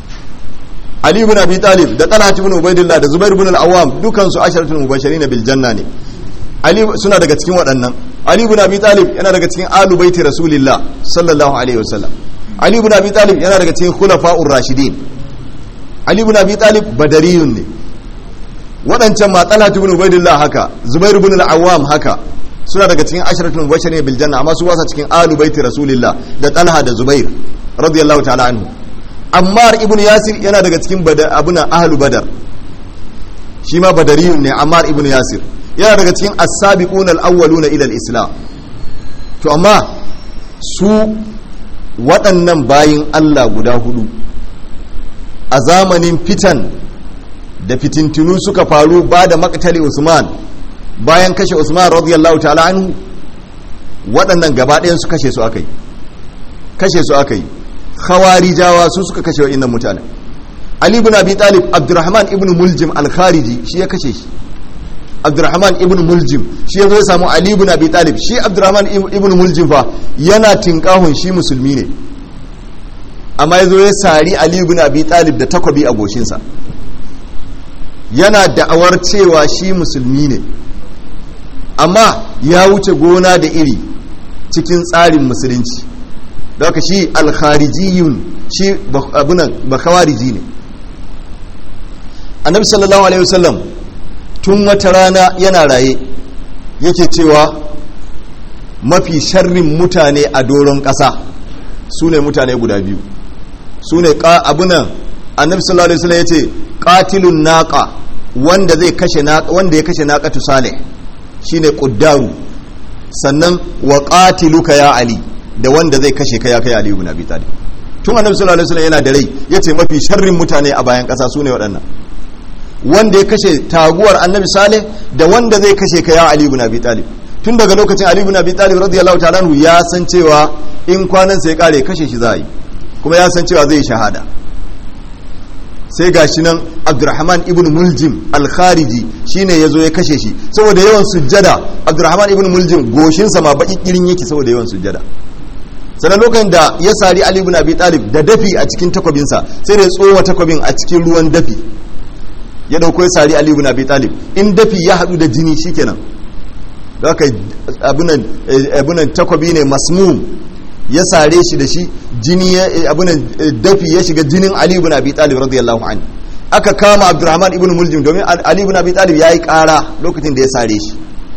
ali ibn abi talib da talhat ibn ubaidillah da zubair ibn al-awwam dukan su asharatul mubashirin bil janna ne ali suna daga cikin waɗannan ali ibn abi talib yana daga cikin alu baiti rasulillah sallallahu alaihi wasallam ali ibn abi talib yana daga cikin khulafa'ur rashidin ali ibn abi talib badariyun ne waɗancan ma talhat ibn ubaidillah haka zubair ibn al-awwam haka suna daga cikin asharatul mubashirin bil janna amma su wasa cikin alu baiti rasulillah da talha da zubair radiyallahu ta'ala anhu ammar ibn yasir yana daga cikin abuna ahlu badar shi ma badariyun ne ammar ibn yasir yana daga cikin as-sabiqun al-awwaluna ila al-islam to amma su waɗannan bayin Allah guda hudu a zamanin fitan da fitintunu suka faru ba da maktali Usman bayan kashe Usman radiyallahu ta'ala anhu waɗannan gaba ɗayan su kashe su aka yi kashe su aka yi khawarijawa su suka kashe wa'innan mutane Ali ibn Abi Talib Abdurrahman ibn Muljim al-Khariji shi ya kashe shi Abdurrahman ibn Muljim shi ya zo ya samu Ali ibn Abi Talib shi Abdurrahman ibn Muljim fa yana tinkahun shi musulmi ne amma ya zo ya sari Ali ibn Abi Talib da takwabi a goshinsa yana da'awar cewa shi musulmi ne amma ya wuce gona da iri cikin tsarin musulunci da haka shi alkharijiyun shi abunan bakawariji ne annabi sallallahu alaihi wasallam tun wata rana yana raye yake cewa mafi sharrin mutane a doron ƙasa su ne mutane guda biyu su ne abunan annabi sallallahu alaihi wasallam ya ce qatilun naqa wanda zai kashe naqa wanda ya kashe naqatu salih shine quddaru sannan wa qatiluka ya ali da wanda zai kashe ka ya kai ali ibn abi talib tun annabi sallallahu alaihi wasallam yana da rai yace mafi sharrin mutane a bayan kasa sune waɗannan wanda ya kashe taguwar annabi salih da wanda zai kashe ka ya ali ibn abi talib tun daga lokacin ali ibn abi talib radiyallahu ta'ala anhu ya san cewa in kwanan sai kare kashe shi za a yi kuma ya san cewa zai yi shahada sai gashi nan abdurrahman ibn muljim al-khariji shine yazo ya kashe shi saboda yawan sujjada abdurrahman ibn muljim goshinsa ma baki kirin yake saboda yawan sujjada sannan lokacin da ya sari ali ibn abi talib da dafi a cikin takwabinsa sai da ya tsowa takwabin a cikin ruwan dafi ya dauko ya sari ali ibn abi talib in dafi ya hadu da jini shikenan da haka abunan abunan takwabi ne masmum ya sare shi da shi jini abunan dafi ya shiga jinin ali ibn abi talib radiyallahu anhu aka kama abdurrahman ibn muljim domin ali ibn abi talib yayi kara lokacin da ya sare shi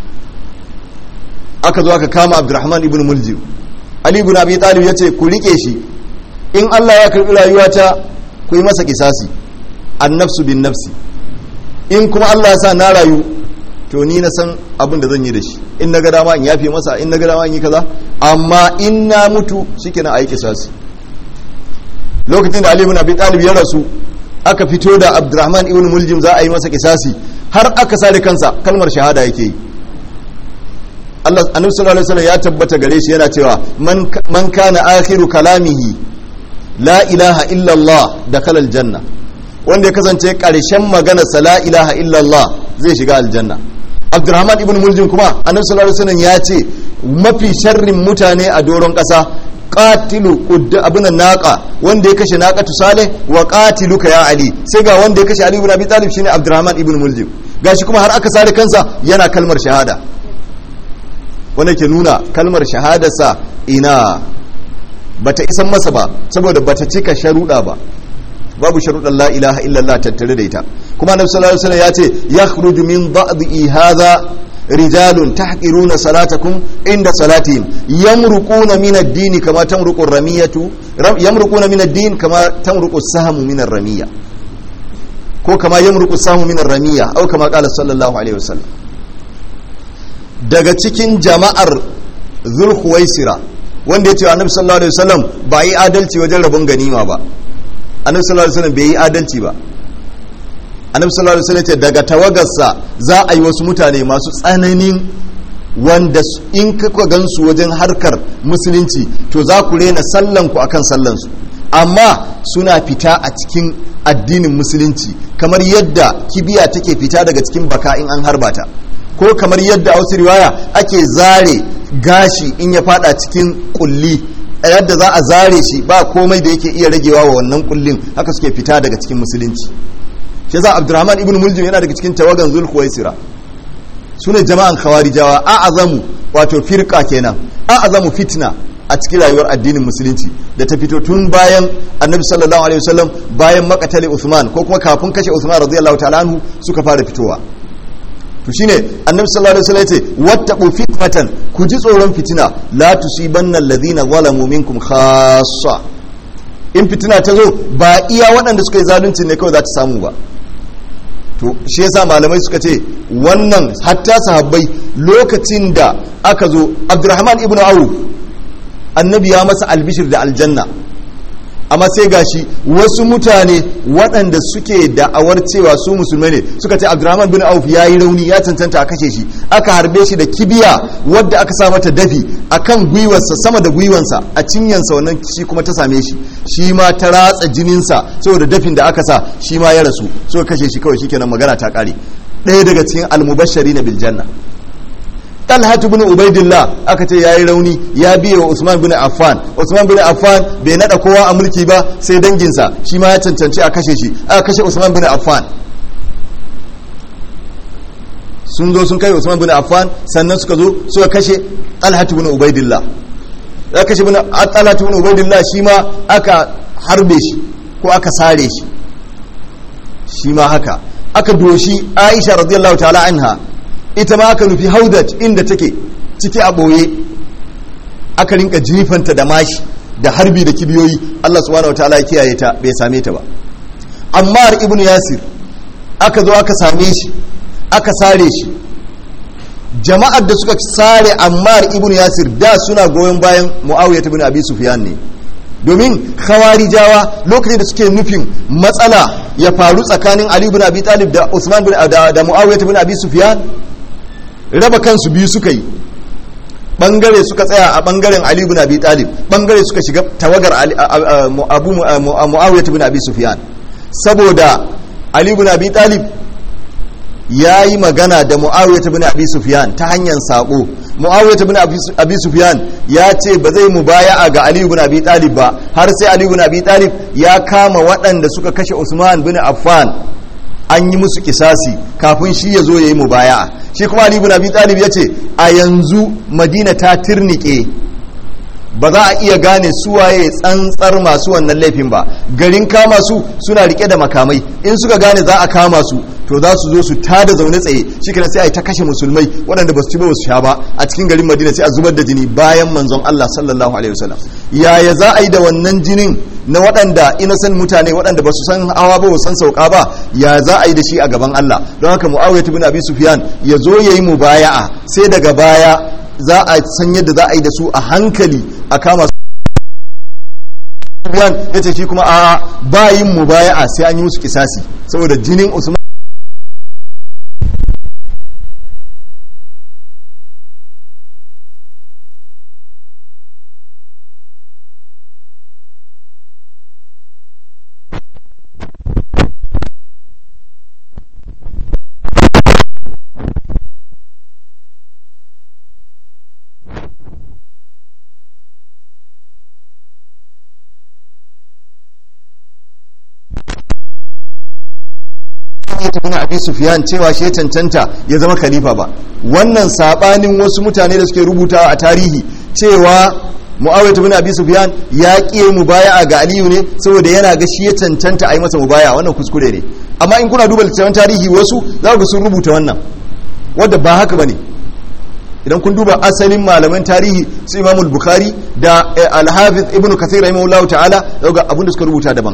aka zo aka kama abdurrahman ibn muljim ali ibn abi talib yace ku rike shi in Allah ya karbi rayuwata ku yi masa kisasi annafsu bin nafsi in kuma Allah ya sa na rayu to ni na san abin da zan yi da shi in na ga dama in yafe masa in na ga dama in yi kaza amma in na mutu shikenan a yi kisasi lokacin da Ali ibn Abi Talib ya rasu aka fito da Abdurrahman ibn Muljim za a yi masa kisasi har aka sare kansa kalmar shahada yake yi Allah annabi sallallahu alaihi wasallam ya tabbata gare shi yana cewa man man kana akhiru kalamihi la ilaha illa Allah dakhala aljanna wanda ya kasance karshen magana sa la ilaha illa Allah zai shiga aljanna Abdurrahman ibn Muljim kuma annabi sallallahu alaihi wasallam ya ce mafi sharrin mutane a doron kasa qatilu abunan naqa wanda ya kashe naqatu salih wa qatiluka ya ali sai ga wanda ya kashe ali ibn abi talib shine Abdurrahman ibn Muljim gashi kuma har aka sare kansa yana kalmar shahada wanda ke nuna kalmar shahadarsa ina bata isan masa ba saboda bata cika sharuɗa ba babu sharuɗan la ilaha illallah tattare da ita kuma annabi sallallahu alaihi wasallam ya ce yakhruju min ba'dhi hadha rijalun tahqiruna salatakum inda salatihim yamruquna min ad-din kama tamruqu ar-ramiyatu yamruquna min ad-din kama tamruqu as-sahmu min ar-ramiya ko kama yamruqu as-sahmu min ar-ramiya aw kama qala sallallahu alaihi wasallam daga cikin jama'ar zulhuwaisira wanda ya ce annabi sallallahu alaihi wasallam ba yi adalci wajen rabon ganima ba annabi sallallahu alaihi wasallam bai yi adalci ba annabi sallallahu alaihi wasallam ce daga tawagarsa za a yi wasu mutane masu tsananin wanda in kuka gansu wajen harkar musulunci to za ku rena sallan ku akan sallan su amma suna fita a cikin addinin musulunci kamar yadda kibiya take fita daga cikin baka in an harba ta ko kamar yadda a wasu riwaya ake zare gashi in ya fada cikin kulli yadda za a zare shi ba komai da yake iya ragewa wa wannan kullin haka suke fita daga cikin musulunci shi yasa abdurrahman ibn muljim yana daga cikin tawagan zulhuwaisira su ne jama'an khawarijawa a azamu wato firka kenan a azamu fitna a cikin rayuwar addinin musulunci da ta fito tun bayan annabi sallallahu alaihi wasallam bayan makatale usman ko kuma kafin kashe usman radiyallahu ta'ala anhu suka fara fitowa to shine annabi sallallahu alaihi wasallam yace wattaqu fitnatan ku ji tsoron fitina la tusibanna alladhina zalamu minkum khassa in fitina ta zo ba iya waɗanda suka yi zalunci ne kawai za ta samu ba to shi yasa malamai suka ce wannan hatta sahabbai lokacin da aka zo abdurrahman ibnu auf annabi ya masa albishir da aljanna amma sai gashi wasu mutane waɗanda suke da'awar cewa su musulmai ne suka ce abdurrahman bin auf ya yi rauni ya cancanta a kashe shi aka harbe shi da kibiya wadda aka sa mata dafi a kan gwiwarsa sama da gwiwansa a cinyansa wannan shi kuma ta same shi shi ma ta ratsa jininsa saboda dafin da aka sa shi ma ya rasu suka kashe shi kawai shikenan magana ta ƙare ɗaya daga cikin almubashari na biljanna talhatu bin ubaidillah aka ce yayi rauni ya biye wa usman bin affan usman bin affan bai nada kowa a mulki ba sai danginsa shi ma ya cancanci a kashe shi aka kashe usman bin affan sun zo sun kai usman bin affan sannan suka zo suka kashe talhatu bin ubaidillah ya kashe bin talhatu bin ubaidillah shi ma aka harbe shi ko aka sare shi shi ma haka aka doshi aisha radiyallahu ta'ala anha ita ma aka nufi haudaj inda take ciki a ɓoye aka rinka jifanta da mashi da harbi da kibiyoyi Allah subhanahu wataala ya kiyaye ta bai same ta ba Ammar ibn Yasir aka zo aka same shi aka sare shi jama'ar da suka sare Ammar ibn Yasir da suna goyon bayan Muawiya ibn Abi Sufyan ne domin khawarijawa lokacin da suke nufin matsala ya faru tsakanin Ali ibn Abi Talib da Usman bin da, da Muawiya ibn Abi Sufyan raba kansu biyu suka yi bangare suka tsaya a bangaren Ali ibn Abi Talib bangare suka shiga tawagar Abu Muawiya ibn Abi Sufyan saboda Ali ibn Abi Talib ya yi magana da Muawiya ibn Abi Sufyan ta hanyar sako Muawiya ibn Abi Sufyan ya ce ba zai mubaya'a ga Ali ibn Abi Talib ba har sai Ali ibn Abi Talib ya kama waɗanda suka kashe Usman bin Affan an yi musu kisasi kafin shi ya zo ya yi mubaya'a shi kuma Ali ibn Abi Talib ya ce a yanzu Madina ta tirnike ba za a iya gane suwaye tsantsar masu wannan laifin ba garin kama su suna rike da makamai in suka gane za a kama su to za su zo su tada zaune tsaye shi kana sai a yi ta kashe musulmai waɗanda ba su ci ba su sha ba a cikin garin madina sai a zubar da jini bayan manzon Allah sallallahu alaihi wasallam yaya za a yi da wannan jinin na waɗanda innocent mutane waɗanda ba su san hawa ba san sauka ba ya za a yi da shi a gaban Allah don haka Muawiya ibn Abi Sufyan ya zo yayi mubaya'a sai daga baya za a san yadda za a yi da su a hankali a kama Sufyan ya ce shi kuma a ba yin mubaya'a sai an yi musu kisasi saboda jinin Usman ibn abi sufyan cewa shi ya cancanta ya zama khalifa ba wannan sabanin wasu mutane da suke rubutawa a tarihi cewa muawiya ibn abi sufyan ya kiye mubaya'a ga aliyu ne saboda yana ga shi ya cancanta a yi masa mubaya'a wannan kuskure ne amma in kuna duba littattafan tarihi wasu za ku sun rubuta wannan wanda ba haka bane idan kun duba asalin malaman tarihi su imamul bukhari da al-hafiz ibn kathir rahimahullahu ta'ala ga abin da suka rubuta daban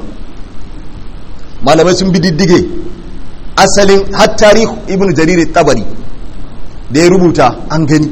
malamai sun bi diddige asalin har tarihu ibn jarir tabari da ya rubuta an gani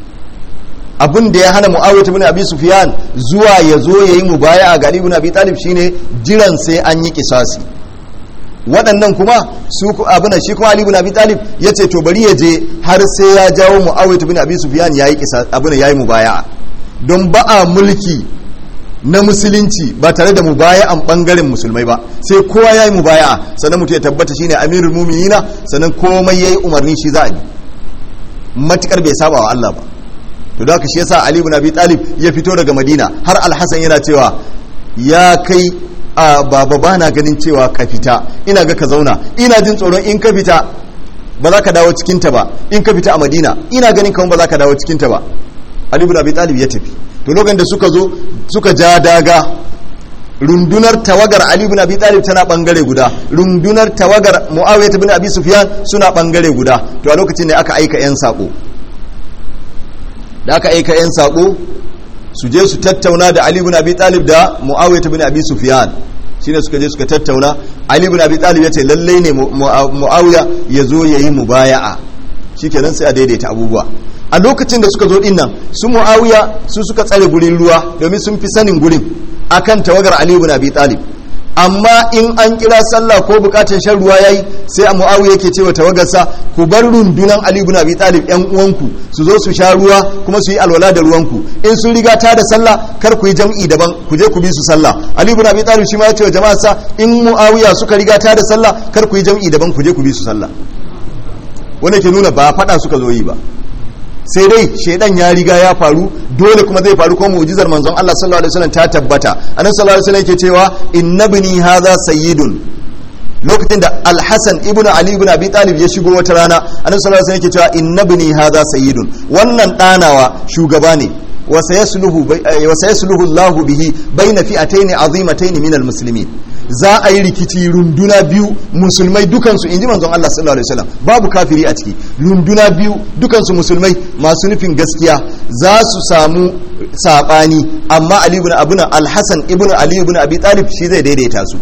abin da ya hana mu'awiyah ibn abi sufyan zuwa ya zo yayi mubaya'a ga ibn abi talib shine jiran sai an yi kisasi waɗannan kuma su abin shi kuma ali ibn abi talib yace to bari ya je har sai ya jawo mu'awiyah ibn abi sufyan yayi kisasi abin yayi mubaya'a don ba a mulki na musulunci ba tare da mubaya'an bangaren musulmai ba sai kowa ya yi mubaya'a sannan mutum ya tabbata shine amirul muminina sannan komai yayi umarni shi za a yi matukar bai saba wa Allah ba to da haka shi yasa Ali ibn Abi Talib ya fito daga Madina har Al-Hasan yana cewa ya kai a baba bana ganin cewa ka fita ina ga ka zauna ina jin tsoron in ka fita ba za ka dawo cikin ta ba in ka fita a Madina ina ganin kamar ba za ka dawo cikin ta ba Ali ibn Abi Talib ya tafi to lokacin da suka zo suka ja daga rundunar tawagar Ali ibn Abi Talib tana bangare guda rundunar tawagar Muawiyah ibn Abi Sufyan suna bangare guda to a lokacin ne aka aika yan sako da aka aika yan sako su je su tattauna da Ali ibn Abi Talib da Muawiyah ibn Abi Sufyan shine suka je suka tattauna Ali ibn Abi Talib ya ce lalle ne Muawiya ya zo yayi mubaya'a shikenan sai a daidaita abubuwa a lokacin da suka zo din nan su muawiya su suka tsare gurin ruwa domin sun fi sanin gurin akan tawagar ali ibn abi talib amma in an kira sallah ko bukatun shan ruwa yayi sai a muawiya yake cewa tawagarsa ku bar rundunan ali ibn abi talib yan uwanku su zo su sha ruwa kuma su yi alwala da ruwanku in sun riga ta da sallah kar ku yi jam'i daban ku je ku bi su sallah ali ibn abi talib shi ma ya ce wa jama'arsa in muawiya suka riga ta da sallah kar ku yi jam'i daban ku je ku bi su sallah wanda ke nuna ba fada suka zo yi ba sai dai shaidan ya riga ya faru dole kuma zai faru kuma mu'jizar manzon Allah sallallahu alaihi wasallam ta tabbata annabi sallallahu alaihi wasallam yake cewa innabni hadha sayyidun lokacin da al-hasan ibn ali ibn abi talib ya shigo wata rana annabi sallallahu alaihi wasallam yake cewa innabni hadha sayyidun wannan danawa shugaba ne wa sayasluhu wa sayasluhu Allah bihi baina fi'atayn azimatayn min al-muslimin za a yi rikici runduna biyu musulmai dukansu in ji manzon Allah sallallahu alaihi wasallam babu kafiri a ciki runduna biyu dukansu musulmai masu nufin gaskiya za su samu sabani amma Ali ibn Abuna Al-Hasan ibn Ali ibn Abi Talib shi zai daidaita su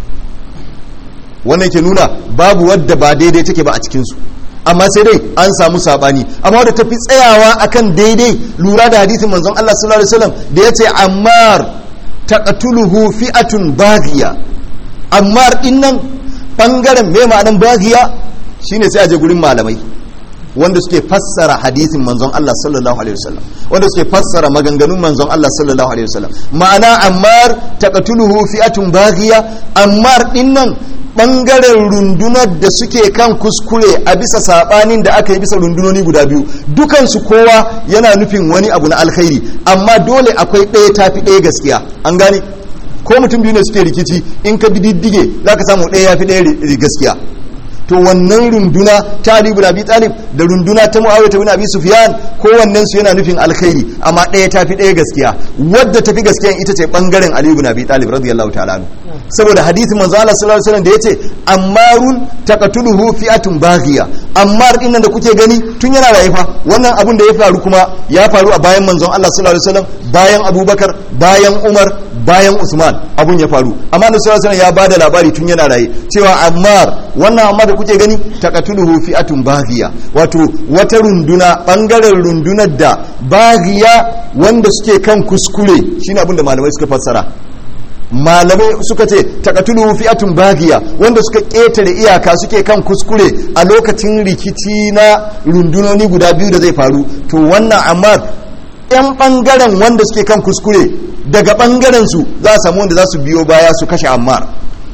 wannan ke nuna babu wadda ba daidai take ba a cikin su amma sai dai an samu sabani amma wadda tafi tsayawa akan daidai lura da hadisin manzon Allah sallallahu alaihi wasallam da yace Ammar taqtuluhu fi'atun baghiya ammar dinnan bangaren me ma'anan baghiya shine sai a je gurin malamai wanda suke fassara hadisin manzon Allah sallallahu alaihi wasallam wanda suke fassara maganganun manzon Allah sallallahu alaihi wasallam ma'ana ammar taqtuluhu fi'atun baghiya ammar dinnan bangaren rundunar da suke kan kuskure a bisa sabanin da aka yi bisa rundunoni guda biyu dukansu kowa yana nufin wani abu na alkhairi amma dole akwai ɗaya tafi ɗaya gaskiya an gane ko mutum biyu ne suke rikici in ka bi diddige za ka samu ɗaya ya fi ɗaya gaskiya to wannan runduna ta Ali ibn Abi Talib da runduna ta Muawiya ibn Abi Sufyan kowannen su yana nufin alkhairi amma ɗaya ta fi ɗaya gaskiya wadda ta fi gaskiya ita ce bangaren Ali ibn Abi Talib radiyallahu ta'ala anhu saboda hadisin manzo Allah sallallahu alaihi wasallam da yace ammarun taqatuluhu fi'atun baghiya ammar din nan da kuke gani tun yana raye fa wannan abun da ya faru kuma ya faru a bayan manzon Allah sallallahu alaihi wasallam bayan Abubakar bayan Umar bayan Usman abun ya faru amma Annabi sallallahu alaihi wasallam ya bada labari tun yana raye cewa ammar wannan ammar da kuke gani taqatuluhu fi'atun baghiya wato wata runduna bangaren rundunar da baghiya wanda suke kan kuskure shine abin da malamai suka fassara malamai suka ce takatulu fi'atun bagiya wanda suka ƙetare iyaka suke kan kuskure a lokacin rikici na rundunoni guda biyu da zai faru to wannan amma yan bangaren wanda suke kan kuskure daga bangaren su za a samu wanda za su biyo baya su kashe ammar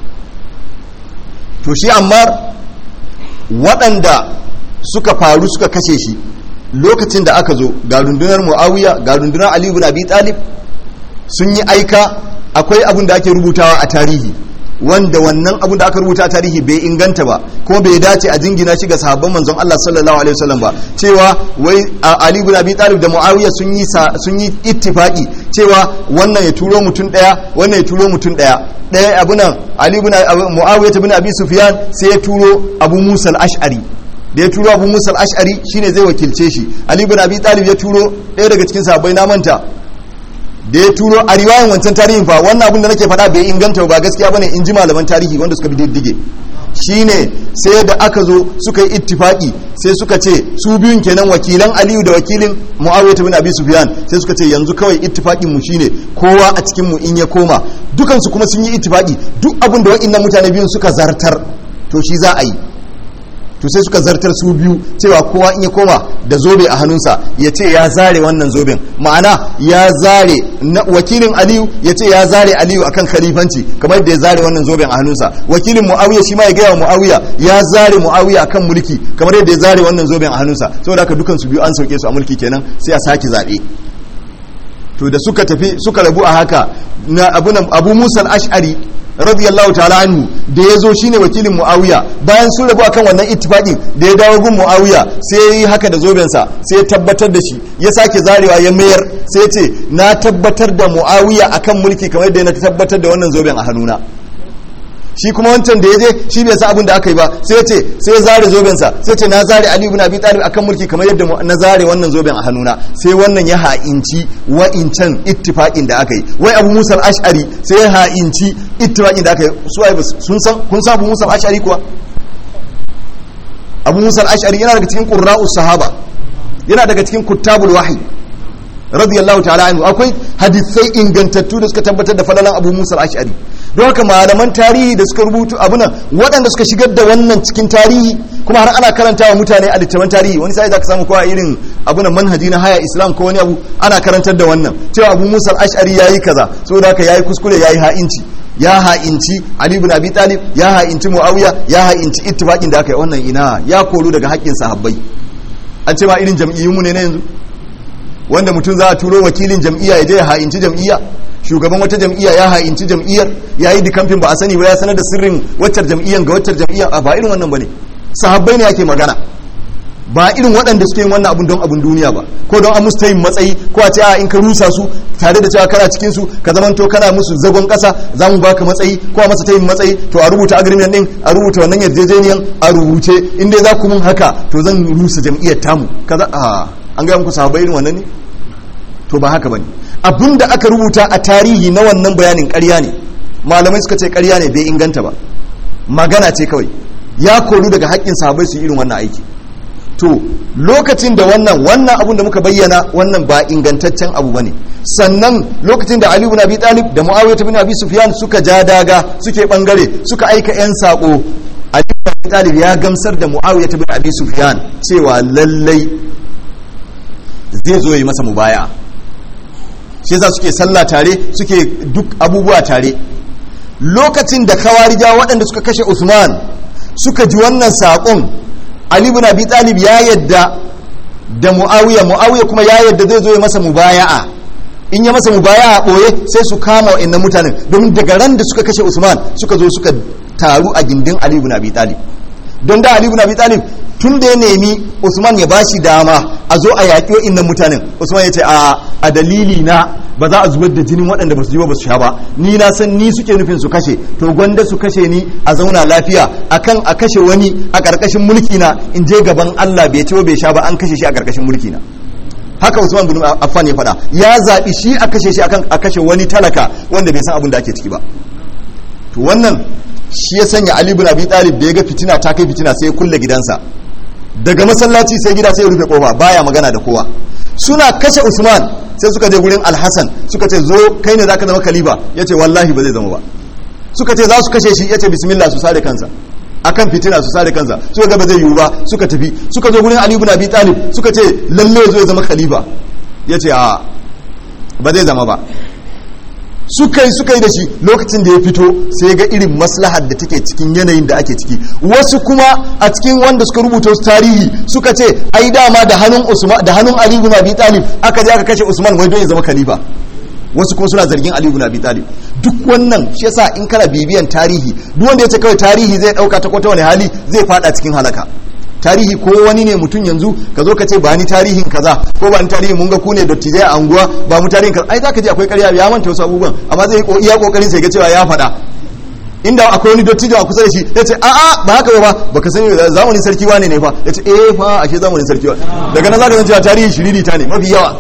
to shi ammar waɗanda suka faru suka kashe shi lokacin da aka zo ga rundunar muawiya ga rundunar ali ibn abi talib sun yi aika akwai abin da ake rubutawa a tarihi wanda wannan abin da aka rubuta a tarihi bai inganta ba kuma bai dace a jingina shi ga sahabban manzon Allah sallallahu alaihi wasallam ba cewa wai Ali ibn Abi Talib da Muawiya sun yi sun yi ittifaqi cewa wannan ya turo mutum daya wannan ya turo mutum daya daya abunan Ali ibn Muawiya ibn Abi Sufyan sai ya turo Abu Musa al-Ash'ari da ya turo Abu Musa al-Ash'ari shine zai wakilce shi Ali ibn Abi Talib ya turo daya daga cikin sahabbai na manta da ya turo a riwayan wancan tarihin fa wannan abin da nake faɗa bai inganta ba gaskiya bane in ji malaman tarihi wanda suka bi diddige shine sai da aka zo suka yi ittifaki sai suka ce su biyun kenan wakilan Aliyu da wakilin Muawiya bin Abi Sufyan sai suka ce yanzu kawai ittifakin mu shine kowa a cikin mu in ya koma dukan su kuma sun yi ittifaki duk abin da wa'annan mutane biyun suka zartar to shi za a yi to sai suka zartar su biyu cewa kowa in ya koma da zobe a hannunsa ya ce ya zare wannan zoben ma'ana ya zare wakilin aliyu ya ce ya zare aliyu akan khalifanci kamar da ya zare wannan zoben a hannunsa wakilin muawiya shi ma ya gaya wa muawiya ya zare muawiya akan mulki kamar yadda ya zare wannan zoben a hannunsa saboda haka dukan su biyu an sauke su a mulki kenan sai a sake zaɓe to da suka tafi suka rabu a haka na abu, abu musa al-ash'ari radiyallahu ta'ala anhu da ya zo shine wakilin muawiya bayan sun rabu akan wannan ittifaqin da ya dawo gun muawiya sai ya yi haka da zobensa sai ya tabbatar da shi ya sake zarewa ya mayar sai ya ce na tabbatar da muawiya akan mulki kamar yadda na tabbatar da wannan zoben a hannuna shi kuma wancan da ya je shi bai sa abin da aka yi ba sai ya ce sai ya zare zobensa sai ce na zare ali ibn abi talib akan mulki kamar yadda na zare wannan zoben a hannuna sai wannan ya ha'inci wa'incan ittifaqin da aka yi wai abu musa al-ash'ari sai ya ha'inci ittifaqin da aka yi su ai sun san kun san abu musa al-ash'ari kuwa abu musa al-ash'ari yana daga cikin qurra'us sahaba yana daga cikin kuttabul wahyi radiyallahu ta'ala anhu akwai hadisai ingantattu da suka tabbatar da falalan abu musa al-ash'ari don haka malaman tarihi da suka rubutu abuna waɗanda suka shigar da wannan cikin tarihi kuma har ana karanta wa mutane a littattafan tarihi wani sai za ka samu kowa irin abunan manhaji na haya islam ko wani abu ana karantar da wannan cewa abu musa al-ash'ari yayi kaza saboda haka yayi kuskure yayi ha'inci ya ha'inci ali ibn abi talib ya ha'inci muawiya ya ha'inci ittifaqin da aka yi wannan ina ya koru daga haƙƙin sahabbai an ce ma irin jam'iyyunmu ne na yanzu wanda mutum za a turo wakilin jam'iyya ya je ya ha'inci jam'iyya shugaban wata jam'iyya ya ha'inci jam'iyyar ya yi dikamfin ba a sani ba ya sanar da sirrin waccar jam'iyyar ga waccar jam'iyyar a ba irin wannan ba ne sahabbai ne ake magana ba irin waɗanda suke yin wannan abun don abun duniya ba ko don an musu ta yin matsayi ko a ce a in ka rusa su tare da cewa kana cikin su ka zamanto kana musu zagon ƙasa za mu baka matsayi ko a masa ta yin matsayi to a rubuta agreement din a rubuta wannan yarjejeniyan a rubuce in dai za ku mun haka to zan rusa jam'iyyar tamu kaza a an gaya muku sahabbai irin wannan ne to ba haka bane abinda aka rubuta a tarihi na wannan bayanin ƙarya ne malamai suka ce ƙarya ne bai inganta ba magana ce kawai ya koru daga haƙƙin sahabbai su irin wannan aiki to lokacin da wannan wannan abun da muka bayyana wannan ba ingantaccen abu bane sannan lokacin da Ali ibn Abi Talib da Muawiya ibn Abi Sufyan suka ja daga suke bangare suka aika yan sako Ali ibn Abi Talib ya gamsar da Muawiya ibn Abi Sufyan cewa lallai zai zo yi masa mubaya shi yasa suke sallah tare suke duk abubuwa tare lokacin da kawarija waɗanda suka kashe Usman suka ji wannan saƙon Ali ibn Abi Talib ya yadda da Muawiya Muawiya kuma ya yadda zai zo ya masa mubaya'a in ya masa mubaya'a boye sai su kama wa'annan mutanen domin daga ran da suka kashe Usman suka zo suka taru a gindin Ali ibn Abi Talib don da Ali ibn Abi Talib tun da ya nemi usman ya bashi dama a zo a yaƙi wa'innan mutanen usman ya ce a dalili na ba za a zubar da jinin waɗanda ba su ji ba su sha ba ni na san ni suke nufin su kashe to gwanda su kashe ni a zauna lafiya akan a kashe wani a ƙarƙashin mulki na in je gaban Allah bai ci ba bai sha ba an kashe shi a ƙarƙashin mulki na haka Usman bin Affan ya faɗa ya zaɓi shi a kashe shi akan a kashe wani talaka wanda bai san abin da ake ciki ba to wannan shi ya sanya Ali bin Abi Talib da ya ga fitina ta kai fitina sai ya kulle gidansa daga masallaci sai gida sai ya rufe kofa baya magana da kowa suna kashe Usman sai suka je gurin Al-Hasan suka ce zo kai ne zaka zama khalifa yace wallahi ba zai zama ba suka ce za su kashe shi yace bismillah su sare kansa akan fitina su sare kansa suka ga ba zai yiwu ba suka tafi suka zo gurin Ali ibn Abi Talib suka ce lalle zo ya zama khalifa yace a ba zai zama ba suka yi suka yi da shi lokacin da ya fito sai ga irin maslahar da take cikin yanayin da ake ciki wasu kuma a cikin wanda suka rubuta wasu tarihi suka ce ai dama da hannun Usman da hannun Ali ibn Abi Talib aka je aka kashe Usman wai don ya zama khalifa wasu kuma suna zargin Ali ibn Abi Talib duk wannan shi yasa in kana bibiyan tarihi duk wanda ya ce kawai tarihi zai dauka ta kwata wani hali zai fada cikin halaka tarihi ko wani ne mutum yanzu ka zo ka ce ba ni tarihin kaza ko ba ni tarihin mun ga ku ne dattijai a anguwa ba mu tarihin kaza ai zaka ji akwai ƙarya ya manta wasu abubuwan amma zai iya kokarin sai ga cewa ya faɗa inda akwai wani dattijo a kusa da shi ya ce a'a ba haka ba baka sani zamanin sarki wane ne fa ya ce eh fa ashe zamanin sarki wane daga nan zaka san cewa tarihi shiriri ta ne mafi yawa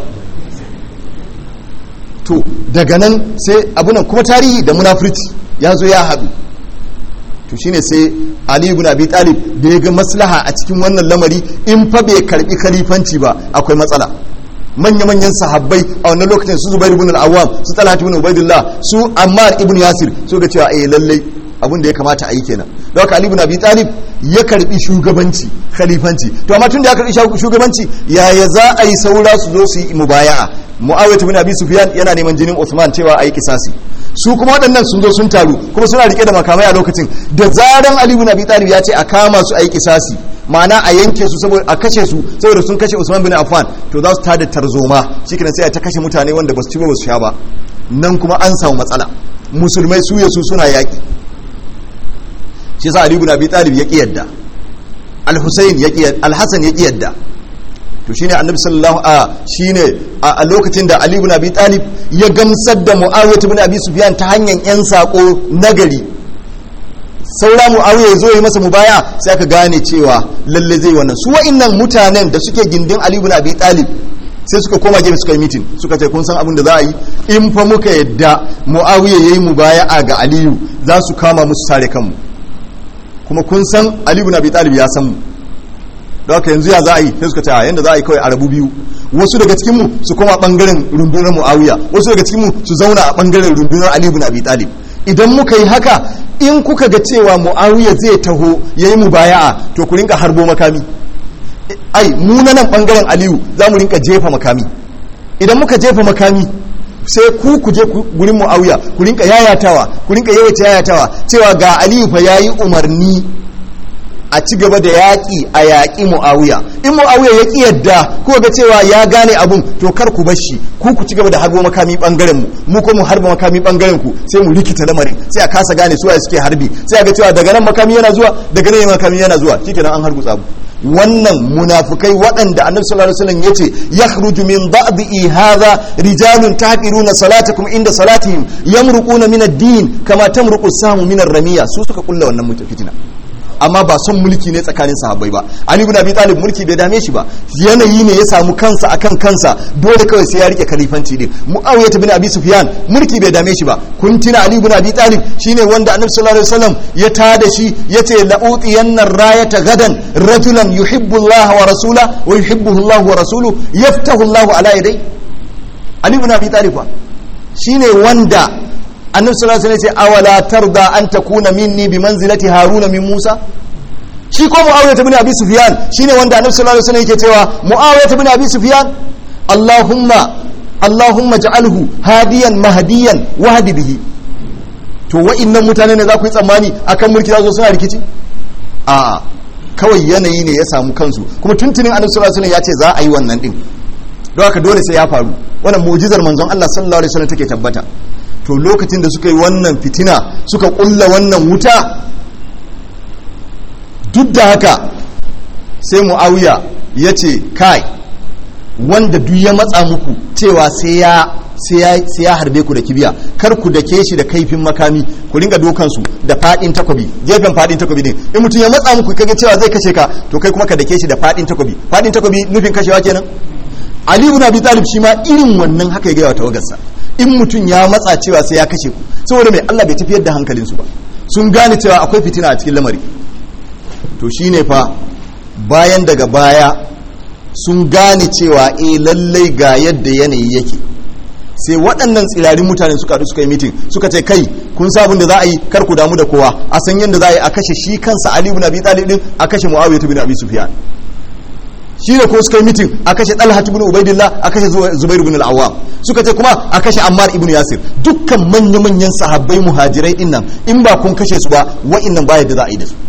to daga nan sai abunan kuma tarihi da munafurci ya zo ya haɗu to shine sai Ali ibn Abi Talib da ya ga maslaha a cikin wannan lamari in fa bai karbi khalifanci ba akwai matsala manya-manyan sahabbai a wannan lokacin su Zubair ibn al-Awwam su Talhat ibn Ubaidillah su Ammar ibn Yasir so ga cewa eh lalle abin da ya kamata a yi kenan don haka Ali ibn Abi Talib ya karbi shugabanci khalifanci to amma tun da ya karbi shugabanci yaya za a yi saura su zo su yi mubaya'a Muawiyah ibn Abi Sufyan yana neman jinin Uthman cewa a yi kisasi su kuma waɗannan sun zo sun taru kuma suna rike da makamai a lokacin da zaran Ali ibn Abi Talib ya ce a kama su a yi kisasi ma'ana a yanke su saboda a kashe su saboda sun kashe Usman bin Affan to za su tada tarzoma shikenan sai a ta kashe mutane wanda ba su ci ba su sha ba nan kuma an samu matsala musulmai su ya su suna yaki shi yasa Ali ibn Abi Talib ya ki yadda Al-Husayn ya ki Al-Hasan ya ki yadda to shine annabi sallallahu a shine a lokacin da Ali ibn Abi Talib ya gamsar da Muawiyah ibn Abi Sufyan ta hanyar yan sako nagari saura Muawiyah zo yi masa mubaya sai aka gane cewa lalle zai wannan su wa'annan mutanen da suke gindin Ali ibn Abi Talib sai suka koma gefe suka yi mitin suka ce kun san abin da za a yi in fa muka yadda Muawiyah yayi mubaya'a ga Aliyu za su kama musu sare kanmu kuma kun san Ali ibn Abi Talib ya san mu da haka yanzu ya za a yi sai suka ce a yanda za a yi kawai a rabu biyu wasu daga cikinmu su koma bangaren rundunar muawiya wasu daga cikinmu su zauna a bangaren rundunar ali ibn abi talib idan muka yi haka in kuka ga cewa muawiya zai taho yayi mubaya'a to ku rinka harbo makami ai mu na nan bangaren aliyu za mu rinka jefa makami idan muka jefa makami sai ku ku je gurin muawiya ku rinka yayatawa ku rinka yawaita yayatawa cewa ga aliyu fa yayi umarni a ci gaba da yaƙi a yaƙi mu'awiya in mu'awiya ya ƙi yadda ko ga cewa ya gane abun to kar ku bashi ku ku ci gaba da harbo makami bangaren mu mu ko mu harba makami bangaren ku sai mu rikita lamarin sai a kasa gane suwaye suke harbi sai a ga cewa daga nan makami yana zuwa daga nan makami yana zuwa shikenan an harbu tsabu wannan munafukai waɗanda annabi sallallahu alaihi wasallam yace yakhruju min ba'di hadha rijalun tahqiruna salatakum inda salatihim yamruquna min ad-din kama tamruqu samu min ar-ramiya su suka kulla wannan mutafitina amma ba son mulki ne tsakanin sahabbai ba ali ibn abi talib mulki bai dame shi ba yanayi ne ya samu kansa akan kansa dole kawai sai ya rike khalifanci din muawiya ibn abi sufyan mulki bai dame shi ba kun tuna ali ibn abi talib shine wanda annabi sallallahu alaihi wasallam ya tada shi yace la'utiyanna rayata gadan rajulan yuhibbu Allah wa rasula wa yuhibbuhu Allah wa rasuluhu yaftahu Allah ala yadai ali ibn abi talib shine wanda annabi sallallahu alaihi wasallam ya ce awala tarda an takuna minni bi manzilati haruna min musa shi ko muawiya ibn abi sufyan shine wanda annabi sallallahu alaihi wasallam yake cewa muawiya ibn abi sufyan allahumma allahumma ja'alhu hadiyan mahdiyan wahdi bihi to wa'annan mutane ne za ku yi tsammani akan mulki za su suna rikici a kawai yanayi ne ya samu kansu kuma tuntunin annabi sallallahu alaihi wasallam ya ce za a yi wannan din don haka dole sai ya faru wannan mu'jizar manzon Allah sallallahu alaihi wasallam take tabbata to lokacin da suka yi wannan fitina suka kulla wannan wuta duk da haka sai muawiya ya ce kai wanda duk ya matsa muku cewa sai ya sai ya harbe ku da kibiya kar ku dake shi da kaifin makami ku ringa dokan su da fadin takobi gefen fadin takobi din in mutum ya matsa muku kage cewa zai kashe ka to kai kuma ka dake shi da fadin takobi fadin takobi nufin kashewa kenan Ali ibn Abi Talib shi ma irin wannan haka ya ga tawagarsa in mutum ya matsa cewa sai ya kashe ku saboda mai Allah bai tafiyar da hankalin su ba sun gane cewa akwai fitina a cikin lamari to shine fa bayan daga baya sun gane cewa eh lallai ga yadda yanayi yake sai waɗannan tsirarin mutane suka haɗu suka yi mitin suka ce kai kun sabon da za a yi kar ku damu da kowa a san yadda za a yi a kashe shi kansa Ali ibn Abi Talib din a kashe Muawiya ibn Abi Sufyan shi ne ko suka yi mitin a kashe Talha ibn Ubaidillah a kashe Zubair ibn al-Awwam suka ce kuma a kashe Ammar ibn Yasir dukkan manya manyan sahabbai muhajirai din nan in ba kun kashe su ba wa'annan ba yadda za a yi da su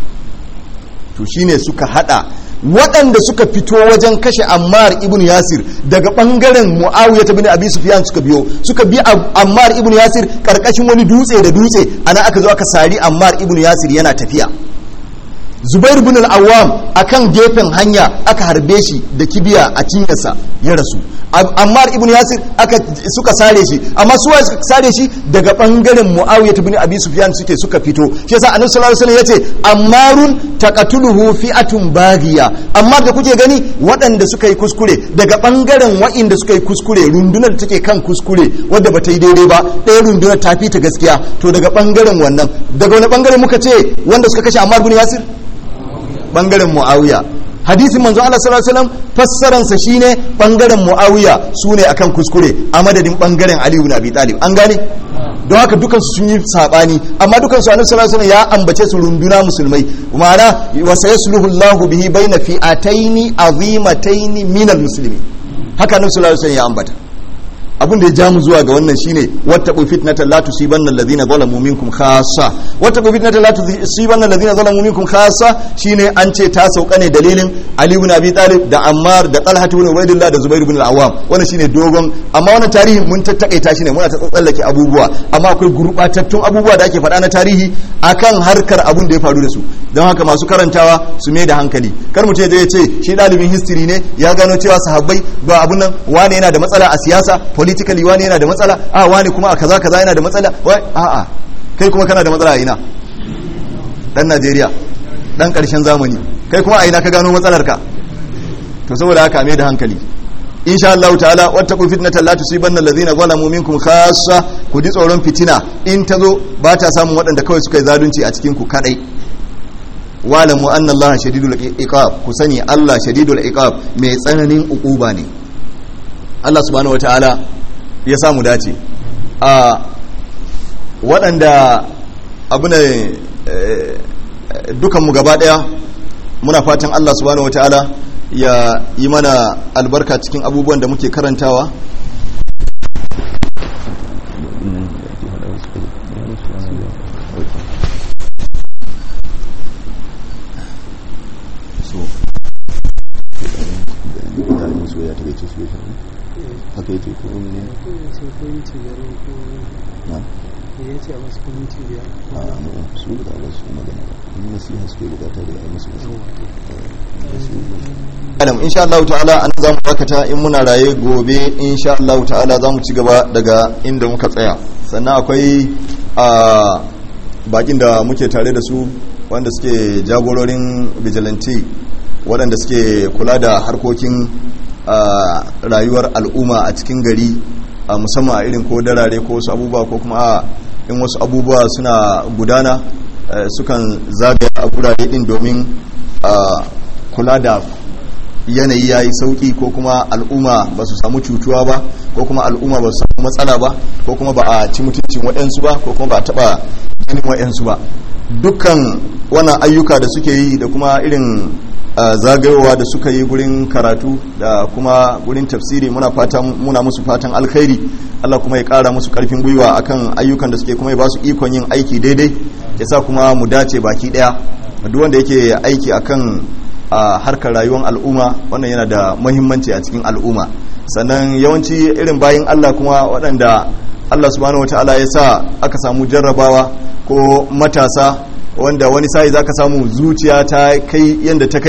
to shine suka hada waɗanda suka fito wajen kashe ammar ibn yasir daga ɓangaren mu'awiyar ta bin abi sufyan suka biyo suka bi ammar ibn yasir ƙarƙashin wani dutse da dutse ana aka zo aka sari ammar ibn yasir yana tafiya zubair bin al-awwam akan gefen hanya aka harbe shi da kibiya a cinyarsa ya rasu ammar ibn yasir aka suka sare shi amma su suka sare shi daga bangaren muawiya ibn abi sufyan suke suka fito shi yasa annabi sallallahu alaihi wasallam yace ammarun taqatuluhu fi'atun baghiya amma da kuke gani waɗanda suka yi kuskure daga bangaren wa'inda suka yi kuskure rundunar take kan kuskure wadda bata yi daidai ba ɗaya rundunar ta fi ta gaskiya to daga bangaren wannan daga wani bangare muka ce wanda suka kashe ammar ibn yasir bangaren muawiya hadisin manzo Allah sallallahu alaihi wasallam fassaran sa shine bangaren muawiya sune akan kuskure a madadin bangaren ali ibn abi talib an gane don haka dukan su sun yi sabani amma dukan su annabi sallallahu alaihi wasallam ya ambace su runduna musulmai ma'ana wa sayasluhu Allahu bihi baina fi'ataini azimataini minal muslimin haka annabi sallallahu alaihi wasallam ya ambata abin da ya ja mu zuwa ga wannan shine wattaqu fitnatan la tusibanna alladhina zalamu minkum khassa wattaqu fitnatan la tusibanna alladhina zalamu minkum khassa shine an ce ta sauka ne dalilin Ali ibn Abi Talib da Ammar da Talha ibn Ubaydillah da Zubair ibn al-Awwam wannan shine dogon amma wannan tarihi mun tattakaita shine muna ta tsallake abubuwa amma akwai gurbatattun abubuwa da ake faɗa na tarihi akan harkar abun da ya faru da su don haka masu karantawa su mai da hankali kar mu ce zai ce shi ɗalibin history ne ya gano cewa sahabbai ba abun nan wane yana da matsala a siyasa politically wani yana da matsala a wani kuma a kaza kaza yana da matsala a'a kai kuma kana da matsala a ina dan Najeriya dan karshen zamani kai kuma a ina ka gano matsalar ka to saboda haka mai da hankali insha Allah ta'ala wattaqu fitnatan la tusibanna alladhina zalamu minkum khassa ku ji tsoron fitina in ta zo ba ta samun waɗanda kawai suka yi zalunci a cikin ku kadai walamu anna Allah shadidul iqab ku sani Allah shadidul iqab mai tsananin uquba ne Allah subhanahu wataala ya samu dace a waɗanda abu ne dukanmu gaba ɗaya muna fatan Allah subhanahu wataala ya yi mana albarka cikin abubuwan da muke karantawa haka yake ko ne na ya ce a masu minti biyar a mu su da ba su magana in nasiha suke bukata da ai musu Adam insha Allah ta'ala an za mu bakata in muna raye gobe insha Allah ta'ala za mu ci gaba daga inda muka tsaya sannan akwai a bakin da muke tare da su wanda suke jagororin vigilante waɗanda suke kula da harkokin a rayuwar al'umma a cikin gari a musamman a irin ko darare ko wasu abubuwa ko kuma a in wasu abubuwa suna gudana sukan zagaya a gurare din domin kula da yanayi ya yi sauki ko kuma al'umma ba su samu cutuwa ba ko kuma al'umma ba su samu matsala ba ko kuma ba a ci mutuncin waɗansu ba ko kuma ba a taɓa ganin waɗansu ba dukkan wannan ayyuka da suke yi da kuma irin zagayowa da suka yi gurin karatu da kuma gurin tafsiri muna fatan muna musu fatan alkhairi Allah kuma ya kara musu karfin gwiwa akan ayyukan da suke kuma ya ba su ikon yin aiki daidai ya sa kuma mu dace baki daya duk wanda yake aiki akan harkar rayuwar al'umma wannan yana da muhimmanci a cikin al'umma sannan yawanci irin bayin Allah kuma waɗanda Allah subhanahu wataala ya sa aka samu jarrabawa ko matasa wanda wani sai zaka samu zuciya ta kai yanda ta kai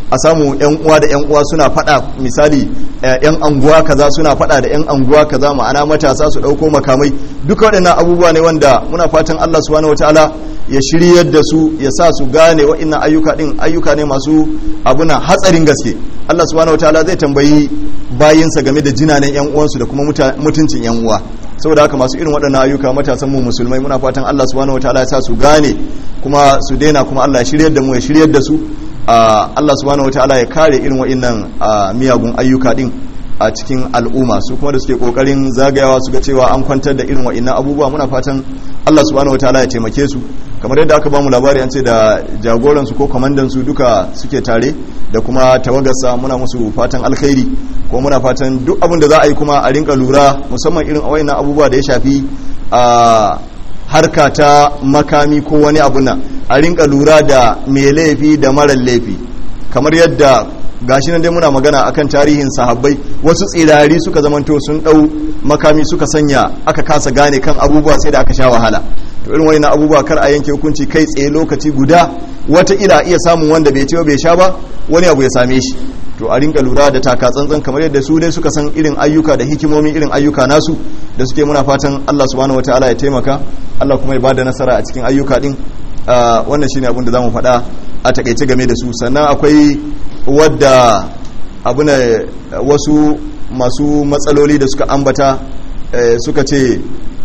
a samu yan uwa da yan uwa suna fada misali yan anguwa kaza suna fada da yan anguwa kaza ma'ana matasa su dauko makamai duka waɗannan abubuwa ne wanda muna fatan Allah subhanahu wataala ya shiryar da su ya sa su gane waɗannan ayyuka din ayyuka ne masu abuna hatsarin gaske Allah subhanahu wataala zai tambayi bayinsa game da jinanen yan uwansu da kuma mutuncin yan uwa saboda haka masu irin waɗannan ayyuka matasan mu musulmai muna fatan Allah subhanahu wataala ya sa su gane kuma su daina kuma Allah ya shiryar da mu ya shiryar da su Allah subhanahu wataala ya kare irin waɗannan miyagun ayyuka din a cikin al'umma su kuma da suke kokarin zagayawa su ga cewa an kwantar da irin waɗannan abubuwa muna fatan Allah subhanahu wataala ya taimake su kamar yadda aka bamu labari an ce da jagoran su ko kwamandan su duka suke tare da kuma tawagarsa muna musu fatan alkhairi ko muna fatan duk abin da za a yi kuma a rinka lura musamman irin wayannan abubuwa da ya shafi a harka ta makami ko wani abu nan a rinka lura da mai laifi da marar laifi kamar yadda gashi nan dai muna magana akan tarihin sahabbai wasu tsirari suka zamanto sun dau makami suka sanya aka kasa gane kan abubuwa sai da aka sha wahala to irin wani abubuwa kar a yanke hukunci kai tsaye lokaci guda wata ila iya samun wanda bai ce bai sha ba wani abu ya same shi to a rinka lura da taka tsantsan kamar yadda su dai suka san irin ayyuka da hikimomin irin ayyuka nasu da suke muna fatan Allah subhanahu wataala ya taimaka Allah kuma ya bada nasara a cikin ayyuka din wannan shine abin da zamu faɗa a takaice game da su sannan akwai wadda abu ne wasu masu matsaloli da suka ambata suka ce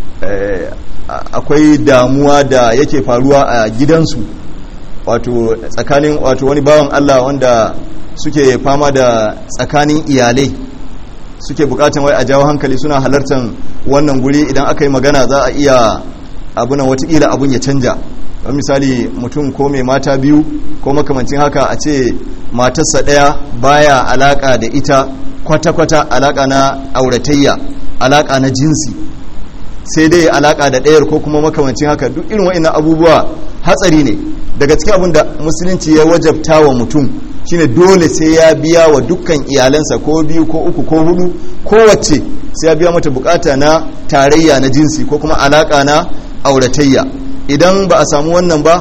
akwai damuwa da yake faruwa a gidansu wato tsakanin wato wani bawan Allah wanda suke fama da tsakanin iyalai suke bukatan wai a jawo hankali suna halartar wannan guri idan aka yi magana za a iya abunan watakila abun ya canja don misali mutum ko mai mata biyu ko makamancin haka a ce matarsa ɗaya baya alaka da ita kwata-kwata alaka na auratayya alaka na jinsi sai dai alaka da ɗayar ko kuma makamancin haka duk irin wa'in abubuwa hatsari ne daga cikin abin da musulunci ya wajabta wa mutum shine dole sai ya biya wa dukkan iyalansa ko biyu ko uku ko hudu kowace sai ya biya mata bukata na tarayya na jinsi ko kuma alaka na auratayya idan ba a samu wannan ba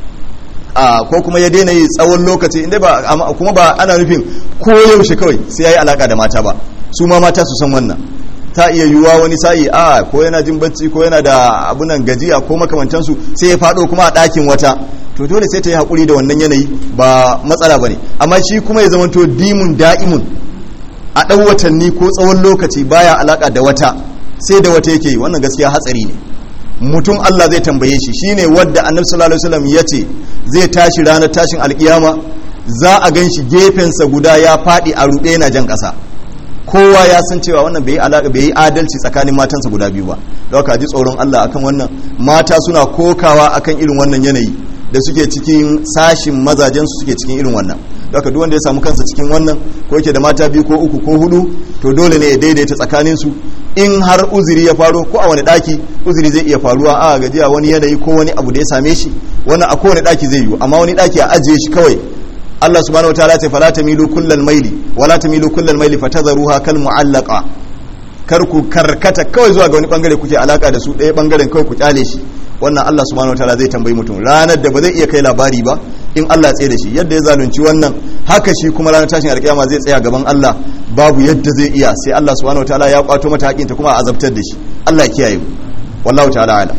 a ko kuma ya daina yi tsawon lokaci inda ba kuma ba ana nufin ko yaushe kawai sai ya yi alaka da mata ba su ma mata su san wannan ta iya yiwuwa wani sa'i a ko yana jin bacci ko yana da abunan gajiya ko makamantansu sai ya faɗo kuma a ɗakin wata to dole sai ta yi haƙuri da wannan yanayi ba matsala ba ne amma shi kuma ya zamanto dimun da'imun a ɗan watanni ko tsawon lokaci baya alaƙa da wata sai da wata yake yi wannan gaskiya hatsari ne mutum Allah zai tambaye shi shine wadda annabi sallallahu alaihi wasallam yace zai tashi ranar tashin alkiyama za a gan shi gefensa guda ya faɗi a ruɓe yana jan ƙasa kowa ya san cewa wannan bai alaka bai yi adalci tsakanin matansa guda biyu ba don haka ji tsoron Allah akan wannan mata suna kokawa akan irin wannan yanayi da suke cikin sashin mazajen su suke cikin irin wannan don haka duk wanda ya samu kansa cikin wannan ko yake da mata biyu ko uku ko hudu to dole ne ya daidaita tsakanin su in har uzuri ya faro ko a wani daki uzuri zai iya faruwa a gajiya wani yanayi ko wani abu da ya same shi wannan a kowane daki zai yiwu amma wani daki a ajiye shi kawai Allah subhanahu wa ta'ala ce fala tamilu kullal maili wala tamilu kullal maili fatadharuha kal mu'allaqa kar ku karkata kawai zuwa ga wani bangare kuke alaka da su ɗaya bangaren kawai ku kyale shi wannan Allah subhanahu wa ta'ala zai tambayi mutum ranar da ba zai iya kai labari ba in Allah ya tsaye da shi yadda ya zalunci wannan haka shi kuma ranar tashin alkiyama zai tsaya gaban Allah babu yadda zai iya sai Allah subhanahu wa ta'ala ya kwato mata hakinta kuma a azabtar da shi Allah ya kiyaye mu wallahu ta'ala ala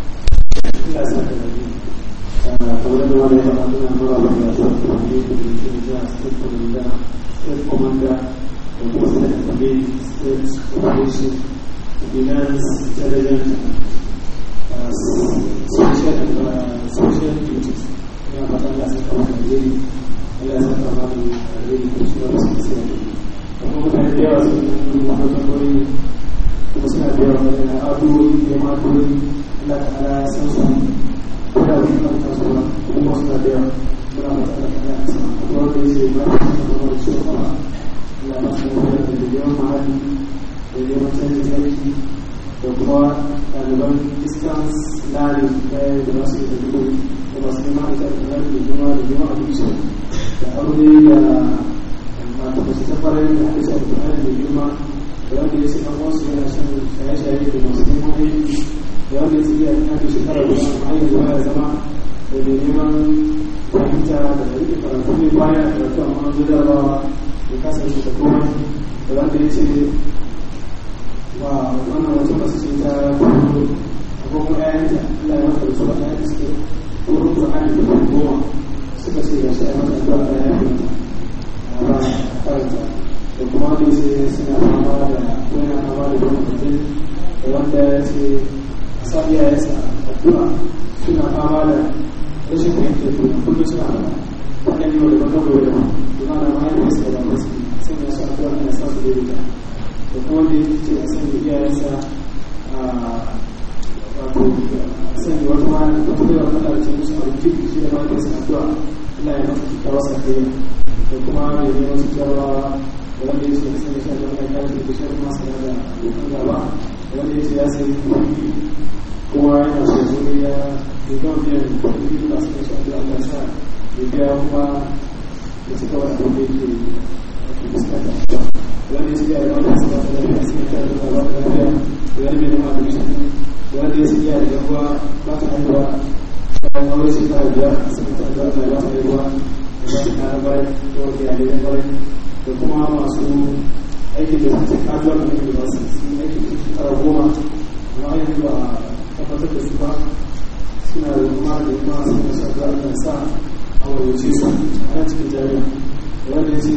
finance, intelligence, uh, social, uh, social duties. Ya fata Allah sai kama da jeri, Allah sai kama da jeri ko shi ba su sai. Kuma mutane da yawa sun yi mahaukan wani kuma suna da yawa wani addu'o'i da ma addu'o'i Allah ta ala ya san su ko da wani kan kasuwa kuma suna da yawa muna matsala ta ala san kuma wanda ya ce ba su kama da ciwo kama Allah ba su da da yawan mahalli da yawan canjin sarki da kuma ɗaliban distance learning ɗaya da masu yi da dubu da masu neman ita da ɗaliban da juma da juma abinci da aure da mata masu tafarar da ake sa da ɗaliban da juma da wanda ya ce ɗan wasu yana shan shaye-shaye da masu neman aiki da wanda ya ce iya ake shekara da amma yanzu ya zama da mai neman fahimta da rike kuma baya da karatu amma an zo jarabawa ya kasa shi da komai da wanda ya ce ba wannan wata masu ce ta kwallo abubuwan ƴaƴanta Allah ya mata da su a ƴaƴanta suke wurin Qur'ani da kuma goma suka ce ga shi a mata da Allah ya yi a ba karanta da kuma wanda ya ce suna fama da wani fama da wani mutum da wanda ya ce a sa iyayensa addu'a suna fama da rashin fahimtar juna kullum suna fama wannan yau da baka gobe da ma kuma na mahaifinsa da babansa sai ya sa addu'a na sa su daidaita da kuma da ya ce a sanya iyayensa a wato a sanya wata ma wata bai wata da ce musu abinci shi da mahaifinsa addu'a Allah ya masa kyakkyawar sakayya da kuma ya yi wasu jarabawa da wanda ya ce a sanya shi addu'a ya kare da shi masu da abokan gaba da wanda ya ce ya sayi kuɗi kuma yana so zo ya ya gama biyan kuɗi da su shi addu'a Allah sa ya biya kuma ya ci gaba da abin da yake fuskanta wanda ya siya da wanda ya siya da lafiya sai ya da ba da lafiya da wani mai nema da shi da wanda ya siya da yawa ba ta haihuwa bayan aure shi ta biya a cikin ta da Allah ba ta haihuwa da ba ta kara bayan da wanda ya da bayan da kuma masu aikin da suke kajuwa da ne ba su yi aikin da su kara goma amma yanzu ba a tabbatar da su ba suna da kuma da kuma suna sa da Allah sa a wajen su a cikin jami'a wanda ya ce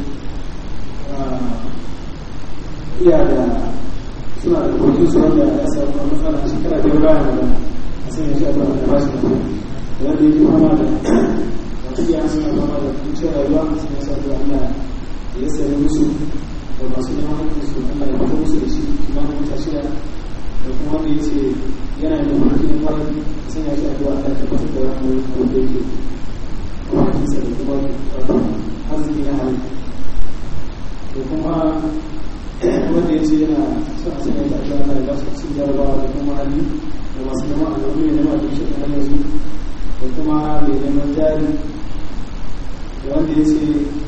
iya da suna da kokin su wanda ya samu a matsala a shekara biyar bayan da a san ya shafa da ba shi da wanda yake fama da wasu iya suna fama da kuncin rayuwa sun ya sa da Allah ya sani musu da masu neman hakkin su Allah ya fito musu da shi kimanin wata shida da kuma wanda ya ce yana da mulkin kwarai sun ya shi addu'a Allah ya tabbatar da wani abu da yake kuma kinsa da kuma arziki na halittu da kuma wanda ya ce yana son a sanya ta ajiyar da ba su cin jarabawa da kuma hali da masu neman a zaune ne nema da shi da hanyar su da kuma mai neman jari da wanda ya ce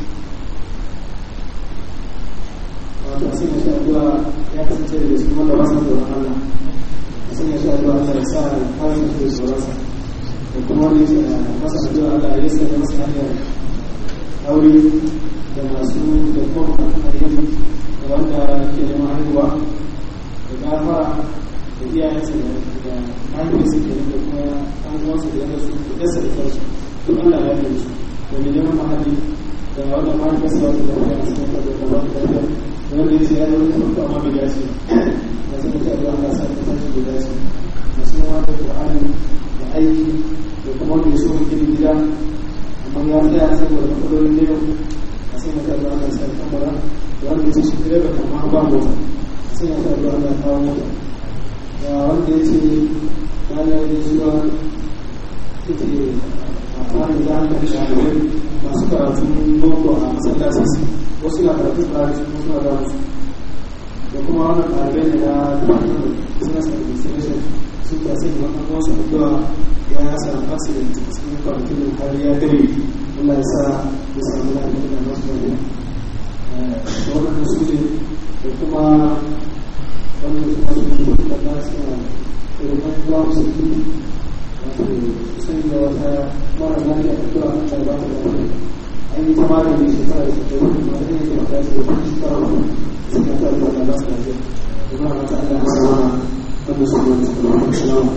wato a sanya shi addu'a ya kasance da su wanda ba sa tsoron Allah a sanya shi addu'a Allah ya sa kawai shi da tsoronsa da kuma wanda ya ce masa addu'a Allah ya sanya masa hanyar aure da masu da kuma ayyuka da wanda ke neman haihuwa da gafara da iyayensa da mahaifinsa ke da kuma an uwansa da yadda su da yasa da kansu duk Allah ya yi su da mai neman mahalli da wanda mahaifinsa wata da wani a cikin kwado da wani lafiya da wanda ya ce ya zama kuma amma bai dace da suka ce Allah ya sa ta tashi bai dace masu neman da Qur'ani da aiki da kuma wanda ya so gina gida amma ya tsaya saboda matsalolin ne a sai mata da Allah sai kamara da wanda ya shi direba kamar ba mota sai ya da Allah kawo mota da wanda ya ce bayan ya zuwa yake a kwanan da an kashi shalibai masu karatun boko a masallaci wasu na karatun tsari wasu na damu da kuma wannan ɗalibai ne na department business administration sun ta sai makon wasu addu'a ya samu accident cikin kwanakin har ya gare Allah ya sa ya samu lafiya da masu lafiya wannan su ne da kuma wannan su masu lafiya da na suna irin ba su yi wato sai da wata mara lafiya da tura an da ba ta lafiya an yi ta magani shekara da shekaru kuma da ne ke mata ce da shekara ba sai ya ta da ba su lafiya kuma na ta Allah ya sa wannan su ne da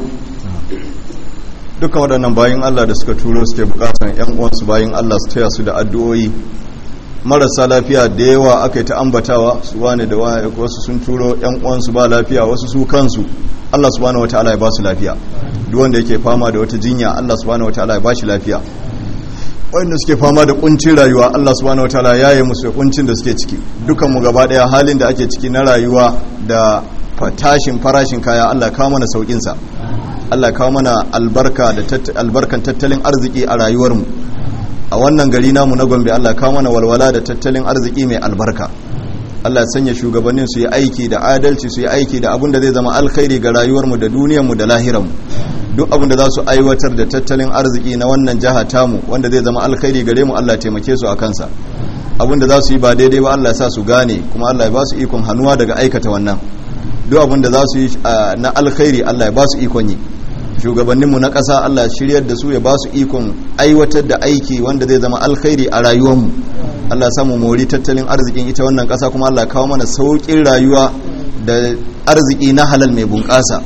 duka waɗannan bayan Allah da suka turo suke bukatan yan uwansu bayan Allah su taya su da addu'o'i marasa lafiya da yawa aka yi ta ambatawa su wane da wasu sun turo yan uwansu ba lafiya wasu su kansu Allah subhanahu wataala ya ba su lafiya duk wanda yake fama da wata jinya Allah subhanahu wataala ya ba shi lafiya wanda suke fama da kuncin rayuwa Allah subhanahu wataala ya yi musu kuncin da suke ciki dukan mu gaba daya halin da ake ciki na rayuwa da tashin farashin kaya Allah kawo mana saukin sa Allah kawo mana albarka da albarkan tattalin arziki a rayuwarmu a wannan gari namu na Gombe Allah kawo mana walwala da tattalin arziki mai albarka Allah ya sanya shugabannin su yi aiki da adalci su yi aiki da abin da zai zama alkhairi ga rayuwarmu da duniyarmu da lahiranmu duk abin da za su aiwatar da tattalin arziki na wannan jiha tamu wanda zai zama alkhairi gare mu Allah ya taimake su a kansa abin da za su yi ba daidai ba Allah ya sa su gane kuma Allah ya ba su ikon hannuwa daga aikata wannan duk abin da za su yi na alkhairi Allah ya ba su ikon yi shugabanninmu na ƙasa Allah shiryar da su ya ba su ikon aiwatar da aiki wanda zai zama alkhairi a rayuwarmu Allah samu mori tattalin arzikin ita wannan ƙasa kuma Allah kawo mana sauƙin rayuwa da arziki na halal mai bunƙasa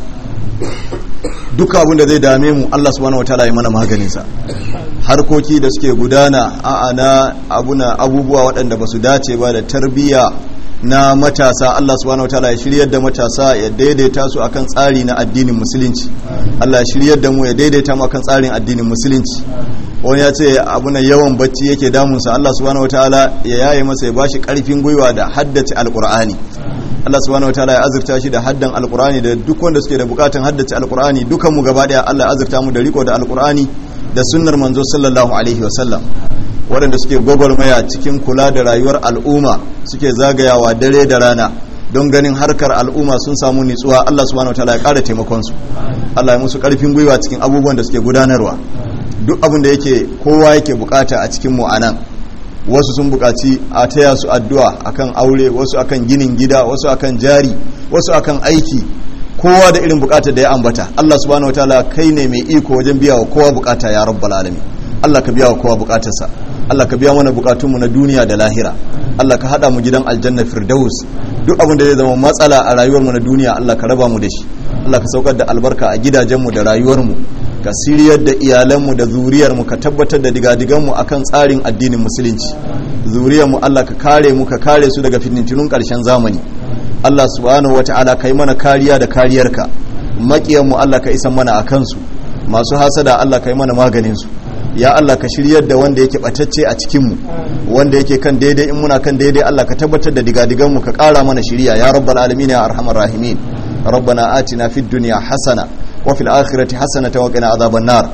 duka abin da zai dame mu Allah subhanahu wataala ya mana maganinsa harkoki da suke gudana a na abuna abubuwa waɗanda ba su dace ba da tarbiyya na matasa Allah subhanahu wataala ya shiryar da matasa ya daidaita su akan tsari na addinin musulunci Allah ya shiryar da mu ya daidaita mu akan tsarin addinin musulunci wani ya ce abuna yawan bacci yake damunsa Allah subhanahu wataala ya yaye masa ya bashi karfin gwiwa da haddace alqur'ani Allah subhanahu wataala ya azurta shi da haddan alqur'ani da duk wanda suke da bukatun haddace alqur'ani dukan mu gaba daya Allah ya azurta mu da riko da alqur'ani da sunnar manzo sallallahu alaihi wasallam waɗanda suke gwagwarmaya cikin kula da rayuwar al'umma suke zagayawa dare da rana don ganin harkar al'umma sun samu nitsuwa Allah subhanahu wataala ya ƙara taimakon su Allah ya musu ƙarfin gwiwa cikin abubuwan da suke gudanarwa duk abin da yake kowa yake bukata a cikin mu anan wasu sun bukaci a taya su addu'a akan aure wasu akan ginin gida wasu akan jari wasu akan aiki kowa da irin bukatar da ya ambata Allah subhanahu wataala kai ne mai iko wajen biya wa kowa bukata ya rabbal alamin Allah ka biya wa kowa bukatarsa Allah ka biya mana bukatunmu na duniya da lahira Allah ka hada mu gidan aljanna firdaus duk abin da zai zama matsala a rayuwarmu na duniya Allah ka raba mu da shi Allah ka saukar da albarka a gidajenmu da rayuwarmu ka siriyar da iyalanmu da zuriyarmu ka tabbatar da digadiganmu akan tsarin addinin musulunci zuriyarmu Allah ka kare mu ka kare su daga fitintunun karshen zamani Allah subhanahu wata'ala kai mana kariya da kariyarka makiyanmu Allah ka isan mana a kansu masu hasada Allah kai mana maganin su ya Allah ka shiryar da wanda yake batacce a cikinmu wanda yake kan daidai in muna kan daidai Allah ka tabbatar da digadiganmu ka kara mana shiriya ya rabbal alamin ya arhamar rahimin rabbana atina fid dunya hasana wa fil akhirati hasanatan wa qina adhaban nar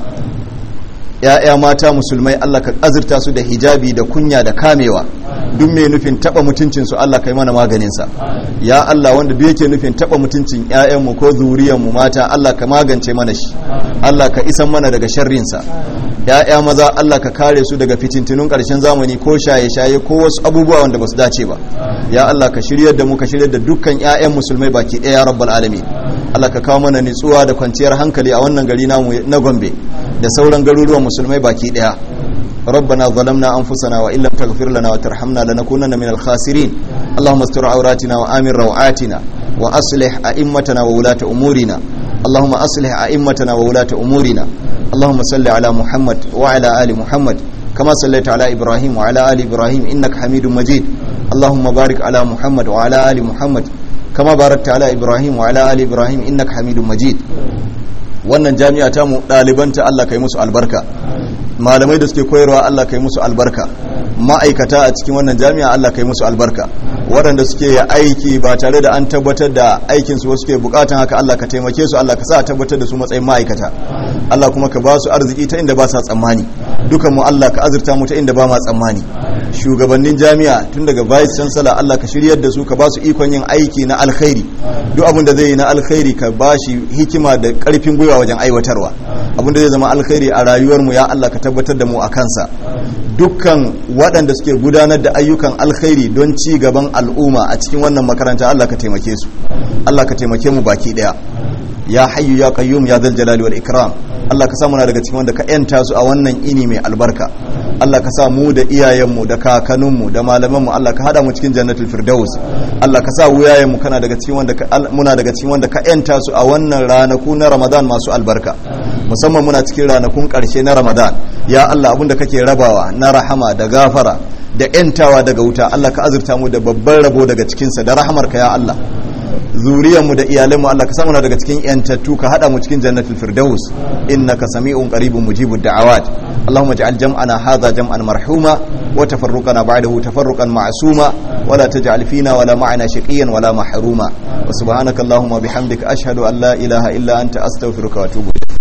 ya'ya mata musulmai Allah ka azurta su da hijabi da kunya da kamewa duk mai nufin taba mutuncin su Allah kai mana maganin sa ya Allah wanda duk yake nufin taba mutuncin ƴaƴan mu ko zuriyar mu mata Allah ka magance mana shi Allah ka isan mana daga sharrin sa ya'ya maza Allah ka kare su daga fitintunun ƙarshen zamani ko shaye-shaye ko wasu abubuwa wanda basu dace ba ya Allah ka shiryar da mu ka shiryar da dukkan ƴaƴan musulmai baki ɗaya ya rabbal alamin Allah ka kawo mana nutsuwa da kwanciyar hankali a wannan gari namu na Gombe da sauran garuruwan musulmai baki ɗaya ربنا ظلمنا أنفسنا وإن لم تغفر لنا وترحمنا لنكونن من الخاسرين اللهم استر عوراتنا وآمن روعاتنا وأصلح أئمتنا وولاة أمورنا اللهم أصلح أئمتنا وولاة أمورنا اللهم صل على محمد وعلى آل محمد كما صليت على إبراهيم وعلى آل إبراهيم إنك حميد مجيد اللهم بارك على محمد وعلى آل محمد كما باركت على إبراهيم وعلى آل إبراهيم إنك حميد مجيد wannan jami'a ta mu ɗalibanta Allah kai musu albarka malamai da suke koyarwa Allah kai musu albarka ma'aikata a cikin wannan jami'a Allah kai musu albarka waɗanda suke aiki ba tare da an tabbatar da aikinsu wasu ke bukatan haka Allah ka taimake su Allah ka sa a tabbatar da su matsayin ma'aikata Allah kuma ka ba su arziki ta inda ba sa tsammani dukan mu Allah ka azurta mu ta inda ba ma tsammani shugabannin jami'a tun daga vice chancellor Allah ka shiryar da su ka ba su ikon yin aiki na alkhairi duk abin da zai yi na alkhairi ka ba shi hikima da karfin gwiwa wajen aiwatarwa abin da zai zama alkhairi a rayuwar mu ya Allah ka tabbatar da mu a kansa dukkan waɗanda suke gudanar da ayyukan alkhairi don ci gaban al'umma a cikin wannan makaranta Allah ka taimake su Allah ka taimake mu baki daya ya hayyu ya qayyum ya zal jalali wal ikram Allah ka sa muna daga cikin wanda ka yanta su a wannan ini mai albarka Allah ka sa mu da iyayenmu da kakanninmu da malamanmu Allah ka hada mu cikin jannatul firdaus Allah ka sa wuyayenmu kana daga cikin wanda muna daga cikin wanda ka yanta su a wannan ranaku na Ramadan masu albarka musamman muna cikin ranakun karshe na Ramadan ya Allah abinda kake rabawa na rahama da gafara da yantawa daga wuta Allah ka azurta mu da babban rabo daga cikinsa da rahamarka ya Allah zuriyarmu da iyalanmu Allah ka samu daga cikin yantattu ka hada mu cikin jannatul firdaus innaka sami'un qaribun mujibud da'awat اللهم اجعل جمعنا هذا جمعا مرحوما وتفرقنا بعده تفرقا معصوما ولا تجعل فينا ولا معنا شقيا ولا محروما وسبحانك اللهم وبحمدك أشهد أن لا إله إلا أنت أستغفرك وأتوب إليك